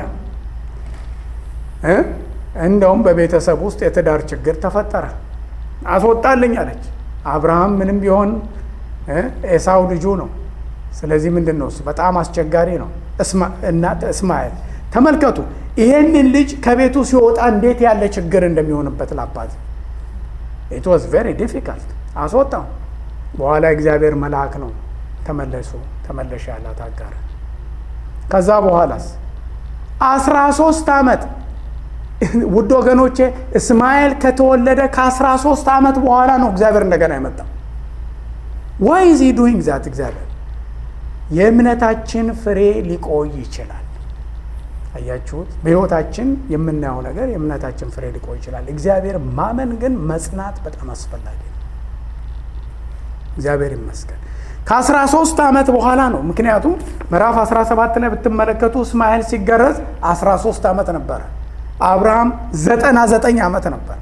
እንደውም በቤተሰብ ውስጥ የትዳር ችግር ተፈጠረ። አስወጣልኝ አለች። አብርሃም ምንም ቢሆን ኤሳው ልጁ ነው። ስለዚህ ምንድን ነው እሱ በጣም አስቸጋሪ ነው። እናት እስማኤል ተመልከቱ፣ ይሄንን ልጅ ከቤቱ ሲወጣ እንዴት ያለ ችግር እንደሚሆንበት ላባት ኢት ዋዝ ቬሪ ዲፊካልት። አስወጣው። በኋላ እግዚአብሔር መልአክ ነው ተመለሱ ተመለሽ ያላት አጋር። ከዛ በኋላስ አስራ ሶስት ዓመት ውድ ወገኖቼ እስማኤል ከተወለደ ከአስራ ሶስት ዓመት በኋላ ነው እግዚአብሔር እንደገና የመጣው። ዋይ ዚ ዱይንግ ዛት እግዚአብሔር የእምነታችን ፍሬ ሊቆይ ይችላል። አያችሁት? በሕይወታችን የምናየው ነገር የእምነታችን ፍሬ ሊቆይ ይችላል። እግዚአብሔር ማመን ግን መጽናት በጣም አስፈላጊ ነው። እግዚአብሔር ይመስገን። ከአስራ ሶስት ዓመት በኋላ ነው። ምክንያቱም ምዕራፍ 17 ላይ ብትመለከቱ እስማኤል ሲገረዝ 13 ዓመት ነበረ። አብርሃም ዘጠና ዘጠኝ ዓመት ነበር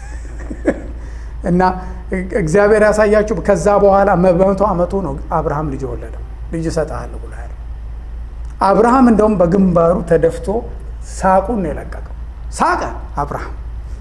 እና እግዚአብሔር ያሳያችሁ። ከዛ በኋላ በመቶ ዓመቱ ነው አብርሃም ልጅ የወለደው። ልጅ እሰጥሃለሁ ብሎ ያለው አብርሃም እንደውም በግንባሩ ተደፍቶ ሳቁን ነው የለቀቀው። ሳቀ አብርሃም።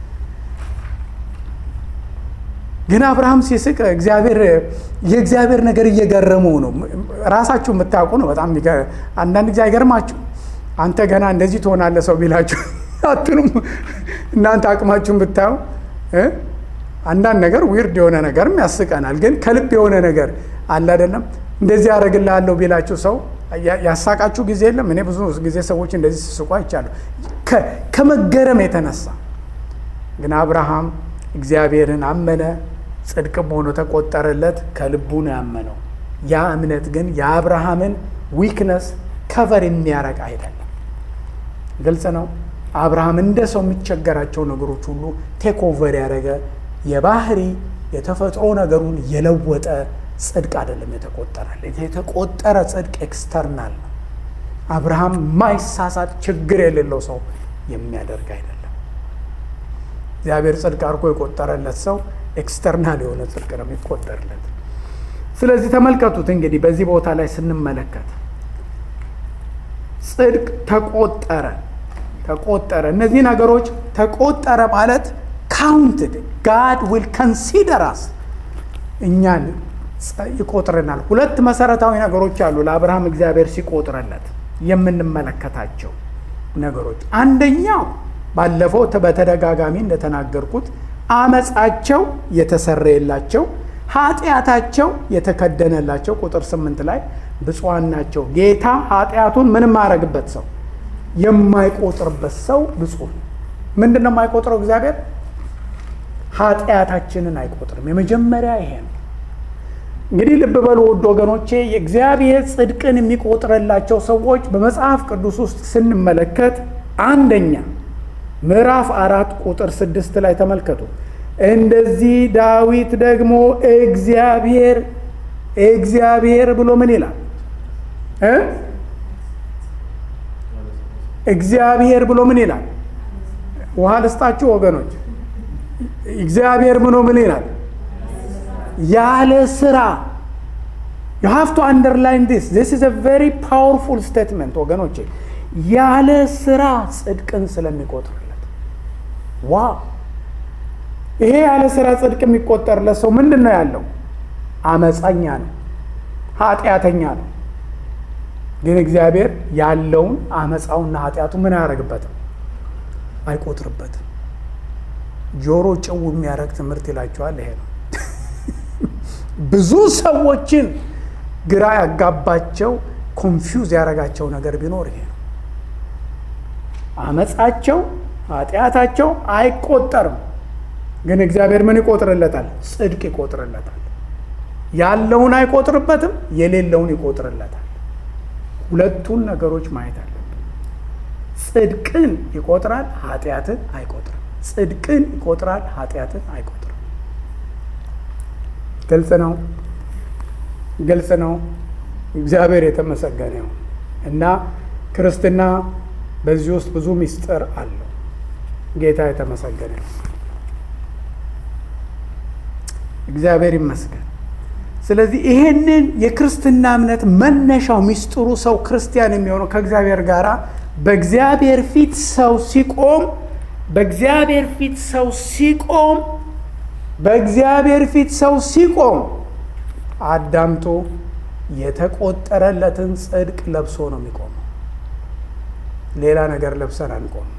ግን አብርሃም ሲስቅ እግዚአብሔር የእግዚአብሔር ነገር እየገረመው ነው። ራሳችሁ የምታውቁ ነው። በጣም አንዳንድ ጊዜ አይገርማችሁ? አንተ ገና እንደዚህ ትሆናለህ ሰው ቢላችሁ አትሉም? እናንተ አቅማችሁን ብታዩ አንዳንድ ነገር ዊርድ የሆነ ነገርም ያስቀናል። ግን ከልብ የሆነ ነገር አለ አይደለም? እንደዚህ ያደርግልሃለሁ ቢላችሁ ሰው ያሳቃችሁ ጊዜ የለም? እኔ ብዙ ጊዜ ሰዎች እንደዚህ ሲስቁ አይቻለሁ። ከመገረም የተነሳ ግን አብርሃም እግዚአብሔርን አመነ፣ ጽድቅም ሆኖ ተቆጠረለት። ከልቡ ነው ያመነው። ያ እምነት ግን የአብርሃምን ዊክነስ ከቨር የሚያረግ አይደለም። ግልጽ ነው። አብርሃም እንደ ሰው የሚቸገራቸው ነገሮች ሁሉ ቴክ ኦቨር ያደረገ የባህሪ የተፈጥሮ ነገሩን የለወጠ ጽድቅ አይደለም የተቆጠረለት። የተቆጠረ ጽድቅ ኤክስተርናል ነው። አብርሃም ማይሳሳት ችግር የሌለው ሰው የሚያደርግ አይደለም። እግዚአብሔር ጽድቅ አድርጎ የቆጠረለት ሰው ኤክስተርናል የሆነ ጽድቅ ነው የሚቆጠርለት። ስለዚህ ተመልከቱት እንግዲህ በዚህ ቦታ ላይ ስንመለከት ጽድቅ ተቆጠረ ተቆጠረ። እነዚህ ነገሮች ተቆጠረ ማለት ካውንትድ ጋድ ዊል ከንሲደር አስ እኛን ይቆጥረናል። ሁለት መሰረታዊ ነገሮች አሉ ለአብርሃም እግዚአብሔር ሲቆጥረለት የምንመለከታቸው ነገሮች። አንደኛው ባለፈው በተደጋጋሚ እንደተናገርኩት አመፃቸው የተሰረየላቸው ኃጢአታቸው የተከደነላቸው ቁጥር ስምንት ላይ ብፁዓን ናቸው ጌታ ኃጢአቱን ምንም ማድረግበት ሰው የማይቆጥርበት ሰው ብፁዕ ነው። ምንድን ነው የማይቆጥረው? እግዚአብሔር ኃጢአታችንን አይቆጥርም። የመጀመሪያ ይሄ ነው። እንግዲህ ልብ በሉ ውድ ወገኖቼ፣ የእግዚአብሔር ጽድቅን የሚቆጥርላቸው ሰዎች በመጽሐፍ ቅዱስ ውስጥ ስንመለከት አንደኛ ምዕራፍ አራት ቁጥር ስድስት ላይ ተመልከቱ። እንደዚህ ዳዊት ደግሞ እግዚአብሔር እግዚአብሔር ብሎ ምን ይላል እ እግዚአብሔር ብሎ ምን ይላል? ውሃ ልስጣችሁ ወገኖች። እግዚአብሔር ብሎ ምን ይላል? ያለ ስራ you have to underline this this is a very powerful statement ወገኖቼ ያለ ስራ ጽድቅን ስለሚቆጥርለት ዋው ይሄ ያለ ስራ ጽድቅ የሚቆጠርለት ሰው ምንድን ነው ያለው አመፀኛ ነው ኃጢአተኛ ነው ግን እግዚአብሔር ያለውን አመፃውና ኃጢአቱ ምን አያደርግበትም አይቆጥርበትም ጆሮ ጭው የሚያደርግ ትምህርት ይላቸዋል ይሄ ነው ብዙ ሰዎችን ግራ ያጋባቸው ኮንፊውዝ ያደረጋቸው ነገር ቢኖር ይሄ ነው አመፃቸው ኃጢአታቸው አይቆጠርም ግን እግዚአብሔር ምን ይቆጥርለታል ጽድቅ ይቆጥርለታል ያለውን አይቆጥርበትም የሌለውን ይቆጥርለታል ሁለቱን ነገሮች ማየት አለብን ጽድቅን ይቆጥራል ኃጢአትን አይቆጥርም ጽድቅን ይቆጥራል ኃጢአትን አይቆጥርም ግልጽ ነው ግልጽ ነው እግዚአብሔር የተመሰገነ ነው እና ክርስትና በዚህ ውስጥ ብዙ ምስጢር አለው ጌታ የተመሰገነ ነው እግዚአብሔር ይመስገን ስለዚህ ይሄንን የክርስትና እምነት መነሻው ሚስጥሩ ሰው ክርስቲያን የሚሆነው ከእግዚአብሔር ጋር በእግዚአብሔር ፊት ሰው ሲቆም በእግዚአብሔር ፊት ሰው ሲቆም በእግዚአብሔር ፊት ሰው ሲቆም አዳምቶ የተቆጠረለትን ጽድቅ ለብሶ ነው የሚቆመው። ሌላ ነገር ለብሰን አንቆም።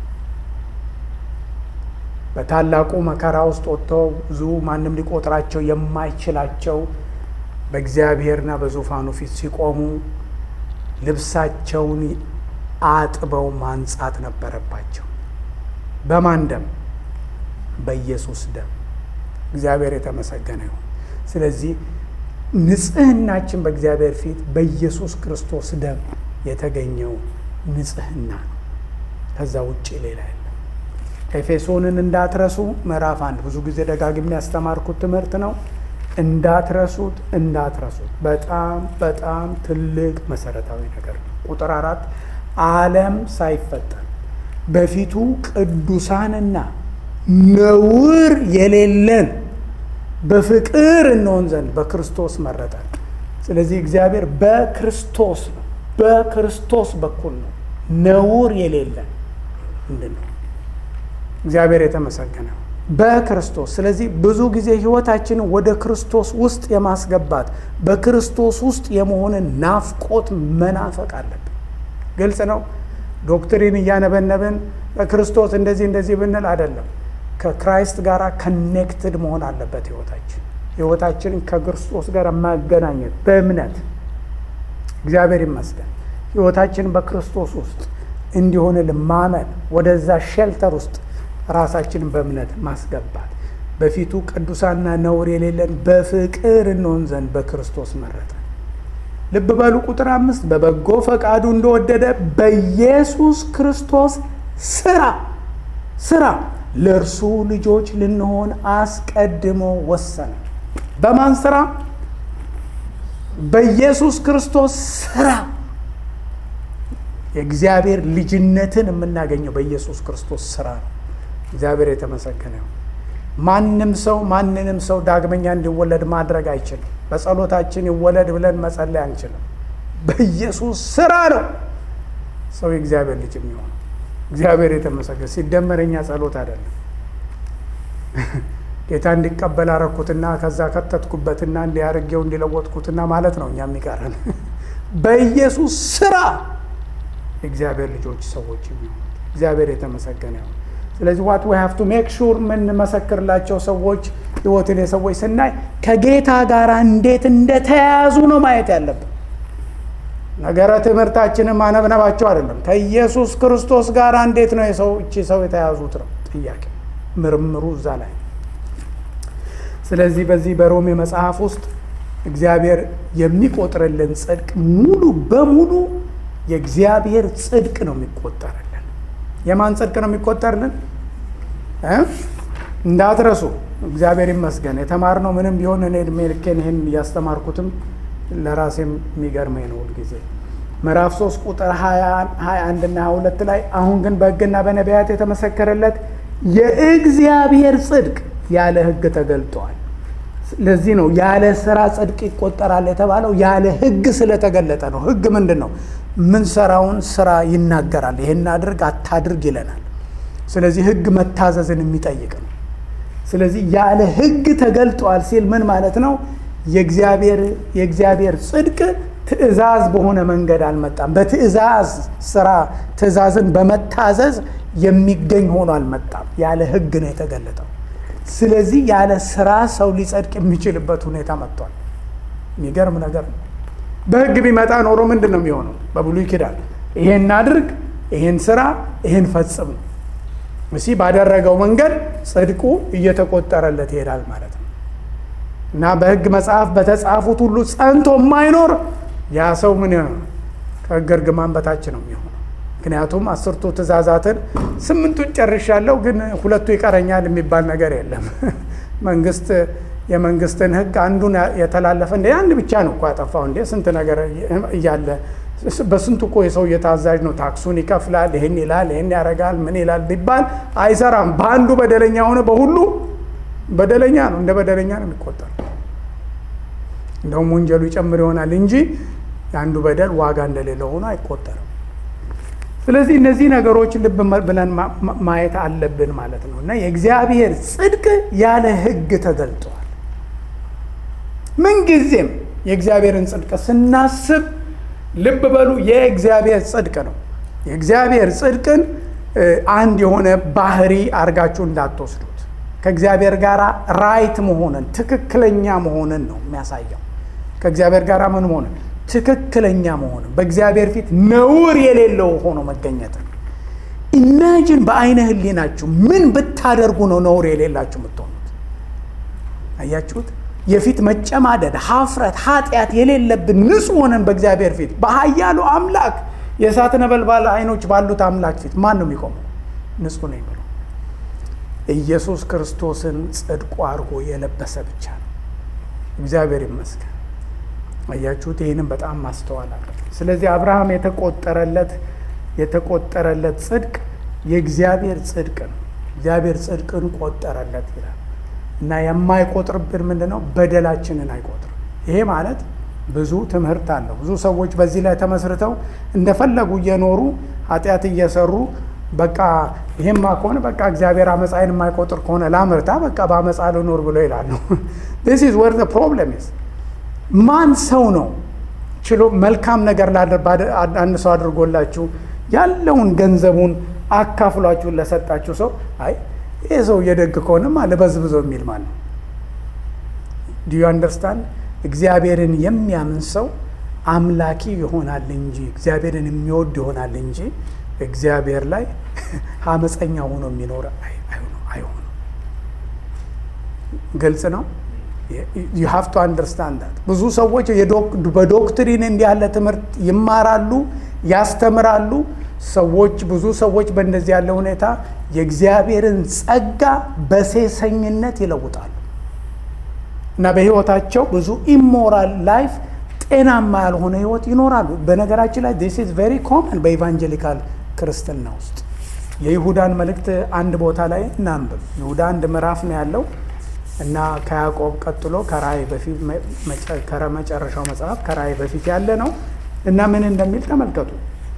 በታላቁ መከራ ውስጥ ወጥተው ብዙ ማንም ሊቆጥራቸው የማይችላቸው በእግዚአብሔርና በዙፋኑ ፊት ሲቆሙ ልብሳቸውን አጥበው ማንጻት ነበረባቸው። በማን ደም? በኢየሱስ ደም። እግዚአብሔር የተመሰገነ ይሁን። ስለዚህ ንጽህናችን በእግዚአብሔር ፊት በኢየሱስ ክርስቶስ ደም የተገኘው ንጽህና ነው። ከዛ ውጭ ሌላ የለም። ኤፌሶንን እንዳትረሱ ምዕራፍ አንድ ብዙ ጊዜ ደጋግሜ ያስተማርኩት ትምህርት ነው። እንዳትረሱት እንዳትረሱት። በጣም በጣም ትልቅ መሰረታዊ ነገር ነው። ቁጥር አራት ዓለም ሳይፈጠር በፊቱ ቅዱሳንና ነውር የሌለን በፍቅር እንሆን ዘንድ በክርስቶስ መረጠን። ስለዚህ እግዚአብሔር በክርስቶስ ነው፣ በክርስቶስ በኩል ነው ነውር የሌለን ምንድን ነው? እግዚአብሔር የተመሰገነ በክርስቶስ። ስለዚህ ብዙ ጊዜ ህይወታችንን ወደ ክርስቶስ ውስጥ የማስገባት በክርስቶስ ውስጥ የመሆንን ናፍቆት መናፈቅ አለብን። ግልጽ ነው። ዶክትሪን እያነበነብን በክርስቶስ እንደዚህ እንደዚህ ብንል አይደለም። ከክራይስት ጋር ከኔክትድ መሆን አለበት ህይወታችን ህይወታችንን ከክርስቶስ ጋር ማገናኘት በእምነት እግዚአብሔር ይመስገን ህይወታችንን በክርስቶስ ውስጥ እንዲሆን ማመን ወደዛ ሼልተር ውስጥ ራሳችንን በእምነት ማስገባት በፊቱ ቅዱሳና ነውር የሌለን በፍቅር እንሆን ዘንድ በክርስቶስ መረጠን። ልብ በሉ ቁጥር አምስት በበጎ ፈቃዱ እንደወደደ በኢየሱስ ክርስቶስ ስራ ስራ ለእርሱ ልጆች ልንሆን አስቀድሞ ወሰነ። በማን ስራ? በኢየሱስ ክርስቶስ ስራ። የእግዚአብሔር ልጅነትን የምናገኘው በኢየሱስ ክርስቶስ ስራ ነው። እግዚአብሔር የተመሰገነ ነው። ማንም ሰው ማንንም ሰው ዳግመኛ እንዲወለድ ማድረግ አይችልም። በጸሎታችን ይወለድ ብለን መጸለይ አንችልም። በኢየሱስ ስራ ነው ሰው የእግዚአብሔር ልጅ የሚሆነው። እግዚአብሔር የተመሰገነ ሲደመር የኛ ጸሎት አይደለም። ጌታ እንዲቀበል አረኩትና ከዛ ከተትኩበትና እንዲያርጌው እንዲለወጥኩትና ማለት ነው እኛ የሚቀረን በኢየሱስ ስራ የእግዚአብሔር ልጆች ሰዎች የሚሆኑት እግዚአብሔር የተመሰገነ ነው። ስለዚህ ዋት ዊ ሃቭ ቱ ሜክ ሹር የምንመሰክርላቸው ሰዎች ህይወትን የሰዎች ስናይ ከጌታ ጋር እንዴት እንደተያያዙ ነው ማየት ያለብን። ነገረ ትምህርታችንን ማነብነባቸው አይደለም። ከኢየሱስ ክርስቶስ ጋር እንዴት ነው የሰው እቺ ሰው የተያዙት ነው ጥያቄ፣ ምርምሩ እዛ ላይ። ስለዚህ በዚህ በሮሜ መጽሐፍ ውስጥ እግዚአብሔር የሚቆጥርልን ጽድቅ ሙሉ በሙሉ የእግዚአብሔር ጽድቅ ነው የሚቆጠርልን። የማን ጽድቅ ነው የሚቆጠርልን? እንዳትረሱ። እግዚአብሔር ይመስገን የተማርነው ምንም ቢሆን እኔ እድሜ ልኬን ይህን እያስተማርኩትም ለራሴም የሚገርመኝ ነው ሁልጊዜ። ምዕራፍ 3 ቁጥር 21 እና 22 ላይ አሁን ግን በሕግና በነቢያት የተመሰከረለት የእግዚአብሔር ጽድቅ ያለ ሕግ ተገልጧል። ለዚህ ነው ያለ ስራ ጽድቅ ይቆጠራል የተባለው። ያለ ሕግ ስለተገለጠ ነው። ሕግ ምንድን ነው? ምንሰራውን ስራ ይናገራል። ይሄን አድርግ አታድርግ ይለናል። ስለዚህ ሕግ መታዘዝን የሚጠይቅ ነው። ስለዚህ ያለ ሕግ ተገልጧል ሲል ምን ማለት ነው? የእግዚአብሔር ጽድቅ ትእዛዝ በሆነ መንገድ አልመጣም። በትእዛዝ ስራ ትእዛዝን በመታዘዝ የሚገኝ ሆኖ አልመጣም። ያለ ሕግ ነው የተገለጠው። ስለዚህ ያለ ስራ ሰው ሊጸድቅ የሚችልበት ሁኔታ መጥቷል። የሚገርም ነገር ነው። በሕግ ቢመጣ ኖሮ ምንድን ነው የሚሆነው? በብሉይ ኪዳን ይሄን አድርግ፣ ይሄን ስራ፣ ይሄን ፈጽም ነው እሲ ባደረገው መንገድ ጽድቁ እየተቆጠረለት ይሄዳል ማለት ነው። እና በሕግ መጽሐፍ በተጻፉት ሁሉ ጸንቶ የማይኖር ያ ሰው ምን ከሕግ እርግማን በታች ነው የሚሆነው። ምክንያቱም አስርቱ ትእዛዛትን ስምንቱን ጨርሻለሁ፣ ግን ሁለቱ ይቀረኛል የሚባል ነገር የለም። መንግስት የመንግስትን ሕግ አንዱን የተላለፈ እንደ አንድ ብቻ ነው እኮ ያጠፋው። እንደ ስንት ነገር እያለ በስንቱ እኮ የሰው እየታዛዥ ነው። ታክሱን ይከፍላል፣ ይህን ይላል፣ ይህን ያደርጋል፣ ምን ይላል ቢባል አይሰራም። በአንዱ በደለኛ ሆነ በሁሉ በደለኛ ነው። እንደ በደለኛ ነው የሚቆጠር። እንደውም ወንጀሉ ይጨምር ይሆናል እንጂ የአንዱ በደል ዋጋ እንደሌለው ሆኖ አይቆጠርም። ስለዚህ እነዚህ ነገሮች ልብ ብለን ማየት አለብን ማለት ነው እና የእግዚአብሔር ጽድቅ ያለ ሕግ ተገልጧል። ምንጊዜም የእግዚአብሔርን ጽድቅ ስናስብ ልብ በሉ የእግዚአብሔር ጽድቅ ነው። የእግዚአብሔር ጽድቅን አንድ የሆነ ባህሪ አድርጋችሁ እንዳትወስዱት። ከእግዚአብሔር ጋር ራይት መሆንን ትክክለኛ መሆንን ነው የሚያሳየው። ከእግዚአብሔር ጋር ምን መሆንን ትክክለኛ መሆንን በእግዚአብሔር ፊት ነውር የሌለው ሆኖ መገኘትን። ኢማጂን በአይነ ህሊናችሁ ምን ብታደርጉ ነው ነውር የሌላችሁ የምትሆኑት? አያችሁት? የፊት መጨማደድ፣ ሀፍረት፣ ኃጢአት የሌለብን ንጹሕ ሆነን በእግዚአብሔር ፊት በኃያሉ አምላክ የእሳት ነበልባል አይኖች ባሉት አምላክ ፊት ማን ነው የሚቆመው? ንጹሕ ነው የሚለው ኢየሱስ ክርስቶስን ጽድቁ አድርጎ የለበሰ ብቻ ነው። እግዚአብሔር ይመስገን። አያችሁት? ይህንም በጣም ማስተዋል አለ። ስለዚህ አብርሃም የተቆጠረለት የተቆጠረለት ጽድቅ የእግዚአብሔር ጽድቅ ነው። እግዚአብሔር ጽድቅን ቆጠረለት ይላል እና የማይቆጥርብን ምንድን ነው? በደላችንን አይቆጥርም። ይሄ ማለት ብዙ ትምህርት አለው። ብዙ ሰዎች በዚህ ላይ ተመስርተው እንደፈለጉ እየኖሩ ኃጢአት እየሰሩ በቃ ይሄማ ከሆነ በቃ እግዚአብሔር አመፃይን የማይቆጥር ከሆነ ላምርታ በቃ በአመፃ ልኖር ብሎ ይላሉ። ዚስ ኢዝ ዌር ዘ ፕሮብለም ኢዝ ማን ሰው ነው ችሎ መልካም ነገር አንድ ሰው አድርጎላችሁ ያለውን ገንዘቡን አካፍሏችሁን ለሰጣችሁ ሰው አይ ይህ ሰው እየደግ ከሆነማ ልበዝብዘው የሚል ማለት ነው። ዲዩ አንደርስታንድ እግዚአብሔርን የሚያምን ሰው አምላኪ ይሆናል እንጂ እግዚአብሔርን የሚወድ ይሆናል እንጂ እግዚአብሔር ላይ አመፀኛ ሆኖ የሚኖር አይሆንም። ግልጽ ነው። ዩ ሃቭ ቱ አንደርስታንድ ዳት። ብዙ ሰዎች በዶክትሪን እንዲህ ያለ ትምህርት ይማራሉ፣ ያስተምራሉ። ሰዎች ብዙ ሰዎች በእንደዚህ ያለ ሁኔታ የእግዚአብሔርን ጸጋ በሴሰኝነት ይለውጣሉ እና በህይወታቸው ብዙ ኢሞራል ላይፍ ጤናማ ያልሆነ ህይወት ይኖራሉ። በነገራችን ላይ ዲስ ኢዝ ቬሪ ኮመን በኢቫንጀሊካል ክርስትና ውስጥ። የይሁዳን መልእክት አንድ ቦታ ላይ እናንብብ። ይሁዳ አንድ ምዕራፍ ነው ያለው እና ከያዕቆብ ቀጥሎ ከራእይ በፊት ከመጨረሻው መጽሐፍ ከራእይ በፊት ያለ ነው እና ምን እንደሚል ተመልከቱ።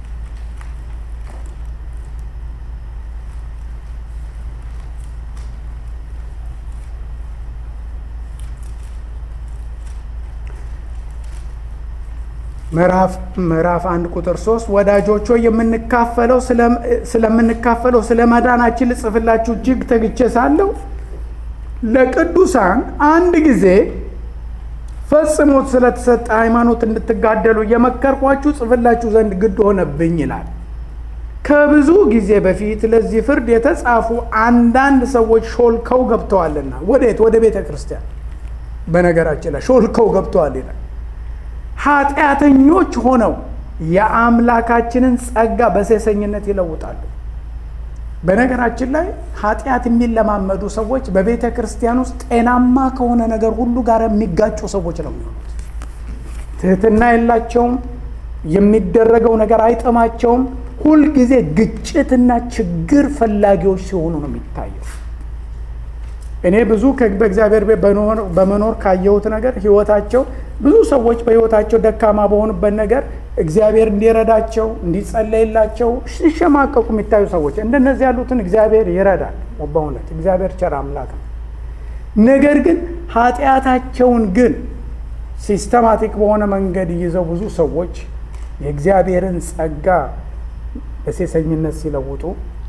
ምዕራፍ አንድ ቁጥር ሶስት ወዳጆች ሆይ የምንካፈለው ስለምንካፈለው ስለ መዳናችን ልጽፍላችሁ እጅግ ተግቼ ሳለሁ ለቅዱሳን አንድ ጊዜ ፈጽሞት ስለተሰጠ ሃይማኖት እንድትጋደሉ እየመከርኳችሁ ጽፍላችሁ ዘንድ ግድ ሆነብኝ ይላል። ከብዙ ጊዜ በፊት ለዚህ ፍርድ የተጻፉ አንዳንድ ሰዎች ሾልከው ገብተዋልና። ወዴት? ወደ ቤተ ክርስቲያን። በነገራችን ላይ ሾልከው ገብተዋል ይላል። ኃጢአተኞች ሆነው የአምላካችንን ጸጋ በሴሰኝነት ይለውጣሉ። በነገራችን ላይ ኃጢአት የሚለማመዱ ሰዎች በቤተ ክርስቲያን ውስጥ ጤናማ ከሆነ ነገር ሁሉ ጋር የሚጋጩ ሰዎች ነው የሚሆኑት። ትህትና የላቸውም። የሚደረገው ነገር አይጥማቸውም። ሁልጊዜ ግጭትና ችግር ፈላጊዎች ሲሆኑ ነው የሚታየው። እኔ ብዙ በእግዚአብሔር ቤት በመኖር ካየሁት ነገር ህይወታቸው ብዙ ሰዎች በህይወታቸው ደካማ በሆኑበት ነገር እግዚአብሔር እንዲረዳቸው እንዲጸለይላቸው ሲሸማቀቁ የሚታዩ ሰዎች እንደነዚህ ያሉትን እግዚአብሔር ይረዳል። በእውነት እግዚአብሔር ቸር አምላክ ነው። ነገር ግን ኃጢአታቸውን ግን ሲስተማቲክ በሆነ መንገድ ይዘው ብዙ ሰዎች የእግዚአብሔርን ጸጋ በሴሰኝነት ሲለውጡ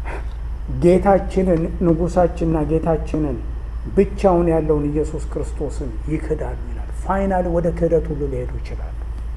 ጌታችንን ንጉሳችንና ጌታችንን ብቻውን ያለውን ኢየሱስ ክርስቶስን ይክዳሉ ይላል። ፋይናል ወደ ክህደት ሁሉ ሊሄዱ ይችላሉ።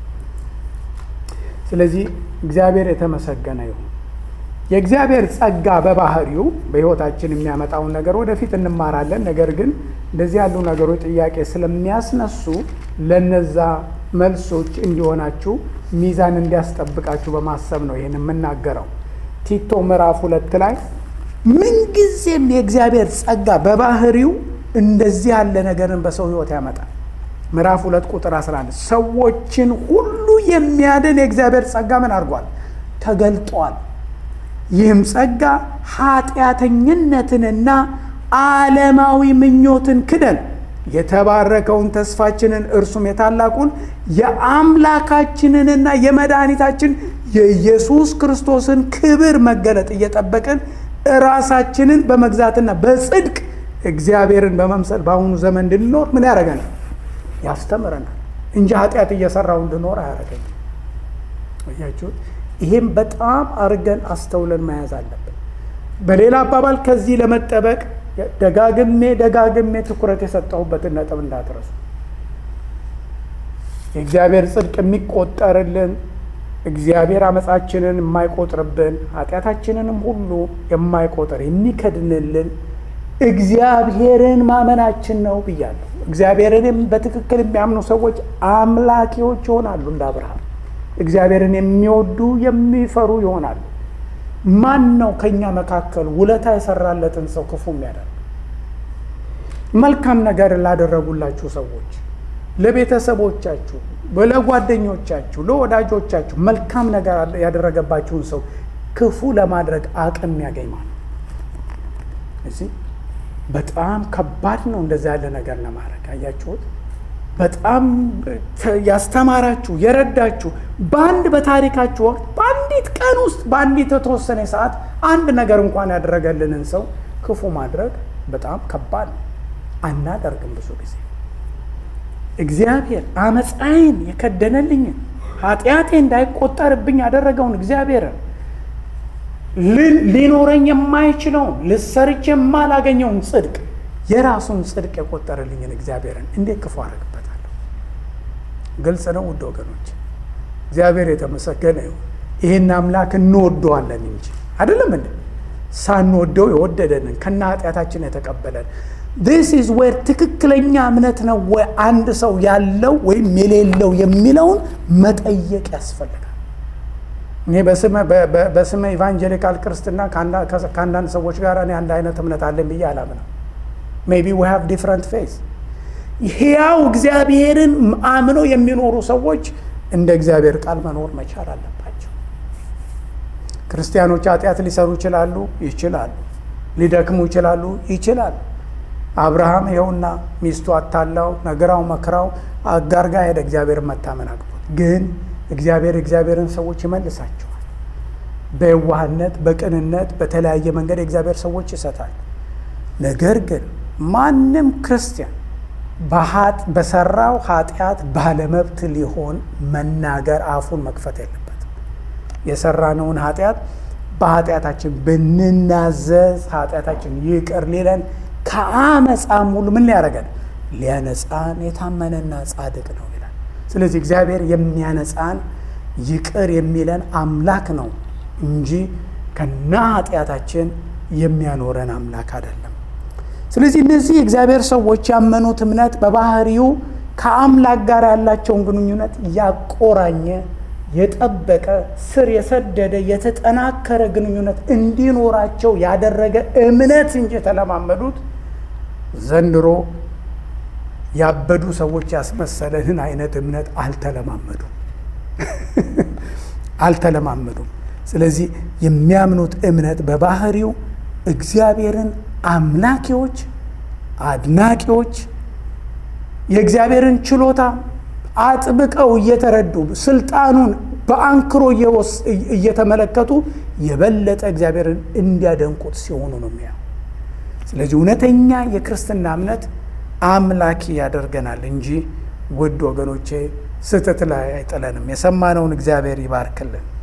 ስለዚህ እግዚአብሔር የተመሰገነ ይሁን። የእግዚአብሔር ጸጋ በባህሪው በሕይወታችን የሚያመጣውን ነገር ወደፊት እንማራለን። ነገር ግን እንደዚህ ያሉ ነገሮች ጥያቄ ስለሚያስነሱ ለነዛ መልሶች እንዲሆናችሁ ሚዛን እንዲያስጠብቃችሁ በማሰብ ነው ይህን የምናገረው። ቲቶ ምዕራፍ ሁለት ላይ ምንጊዜም የእግዚአብሔር ጸጋ በባህሪው እንደዚህ ያለ ነገርን በሰው ሕይወት ያመጣል። ምዕራፍ ሁለት ቁጥር 11 ሰዎችን ሁሉ የሚያድን የእግዚአብሔር ጸጋ ምን አድርጓል? ተገልጧል። ይህም ጸጋ ኃጢአተኝነትንና ዓለማዊ ምኞትን ክደን የተባረከውን ተስፋችንን እርሱም የታላቁን የአምላካችንንና የመድኃኒታችን የኢየሱስ ክርስቶስን ክብር መገለጥ እየጠበቅን ራሳችንን በመግዛትና በጽድቅ እግዚአብሔርን በመምሰል በአሁኑ ዘመን እንድንኖር ምን ያደርገናል? ያስተምረናል እንጂ ኃጢአት እየሰራው እንድኖር አያደርገኝም። እያችሁት ይህም በጣም አርገን አስተውለን መያዝ አለብን። በሌላ አባባል ከዚህ ለመጠበቅ ደጋግሜ ደጋግሜ ትኩረት የሰጠሁበትን ነጥብ እንዳትረሱ። የእግዚአብሔር ጽድቅ የሚቆጠርልን እግዚአብሔር አመፃችንን የማይቆጥርብን ኃጢአታችንንም ሁሉ የማይቆጥር የሚከድንልን እግዚአብሔርን ማመናችን ነው ብያለሁ። እግዚአብሔርን በትክክል የሚያምኑ ሰዎች አምላኪዎች ይሆናሉ እንደ አብርሃም እግዚአብሔርን የሚወዱ የሚፈሩ ይሆናሉ። ማን ነው ከእኛ መካከል ውለታ የሰራለትን ሰው ክፉ የሚያደርግ? መልካም ነገር ላደረጉላችሁ ሰዎች፣ ለቤተሰቦቻችሁ፣ ለጓደኞቻችሁ፣ ለወዳጆቻችሁ መልካም ነገር ያደረገባችሁን ሰው ክፉ ለማድረግ አቅም ያገኝ ማለት እዚህ በጣም ከባድ ነው። እንደዛ ያለ ነገር ለማድረግ አያችሁት። በጣም ያስተማራችሁ የረዳችሁ በአንድ በታሪካችሁ ወቅት በአንዲት ቀን ውስጥ በአንዲት የተወሰነ ሰዓት አንድ ነገር እንኳን ያደረገልንን ሰው ክፉ ማድረግ በጣም ከባድ ነው። አናደርግም። ብዙ ጊዜ እግዚአብሔር አመፃዬን የከደነልኝን ኃጢአቴ እንዳይቆጠርብኝ ያደረገውን እግዚአብሔርን ሊኖረኝ የማይችለውን ልሰርች የማላገኘውን ጽድቅ የራሱን ጽድቅ የቆጠረልኝን እግዚአብሔርን እንዴት ክፉ አደርግበታለሁ? ግልጽ ነው ውድ ወገኖች፣ እግዚአብሔር የተመሰገነ ይሁን። ይህን አምላክ እንወደዋለን እንጂ አይደለም እንደ ሳንወደው የወደደንን ከነ ኃጢአታችን የተቀበለን ዲስ ኢዝ ዌር ትክክለኛ እምነት ነው ወይ አንድ ሰው ያለው ወይም የሌለው የሚለውን መጠየቅ ያስፈልጋል። እኔ በስመ ኢቫንጀሊካል ክርስትና ከአንዳንድ ሰዎች ጋር እኔ አንድ አይነት እምነት አለን ብዬ አላምነው። ሜይ ቢ ዊ ሃቭ ዲፍረንት ፌዝ። ሕያው እግዚአብሔርን አምነው የሚኖሩ ሰዎች እንደ እግዚአብሔር ቃል መኖር መቻል አለባቸው። ክርስቲያኖች ኃጢአት ሊሰሩ ይችላሉ፣ ይችላሉ። ሊደክሙ ይችላሉ፣ ይችላሉ። አብርሃም ይኸውና ሚስቱ አታላው ነግራው መክራው አጋር ጋር ሄደ። እግዚአብሔር መታመን አቅቶት ግን እግዚአብሔር እግዚአብሔርን ሰዎች ይመልሳቸዋል። በየዋህነት በቅንነት በተለያየ መንገድ የእግዚአብሔር ሰዎች ይሰጣል። ነገር ግን ማንም ክርስቲያን በሰራው ኃጢአት ባለመብት ሊሆን መናገር አፉን መክፈት የለበትም። የሰራነውን ኃጢአት በኃጢአታችን ብንናዘዝ ኃጢአታችን ይቅር ሊለን ከአመፃም ሁሉ ምን ሊያደርገን ሊያነጻን የታመነና ጻድቅ ነው ይላል። ስለዚህ እግዚአብሔር የሚያነጻን ይቅር የሚለን አምላክ ነው እንጂ ከና ኃጢአታችን የሚያኖረን አምላክ አይደለም። ስለዚህ እነዚህ የእግዚአብሔር ሰዎች ያመኑት እምነት በባህሪው ከአምላክ ጋር ያላቸውን ግንኙነት ያቆራኘ የጠበቀ ስር የሰደደ የተጠናከረ ግንኙነት እንዲኖራቸው ያደረገ እምነት እንጂ የተለማመዱት ዘንድሮ ያበዱ ሰዎች ያስመሰለንን አይነት እምነት አልተለማመዱም አልተለማመዱም። ስለዚህ የሚያምኑት እምነት በባህሪው እግዚአብሔርን አምላኪዎች፣ አድናቂዎች የእግዚአብሔርን ችሎታ አጥብቀው እየተረዱ ስልጣኑን በአንክሮ እየተመለከቱ የበለጠ እግዚአብሔርን እንዲያደንቁት ሲሆኑ ነው የሚያው። ስለዚህ እውነተኛ የክርስትና እምነት አምላኪ ያደርገናል እንጂ ውድ ወገኖቼ ስህተት ላይ አይጥለንም። የሰማነውን እግዚአብሔር ይባርክልን።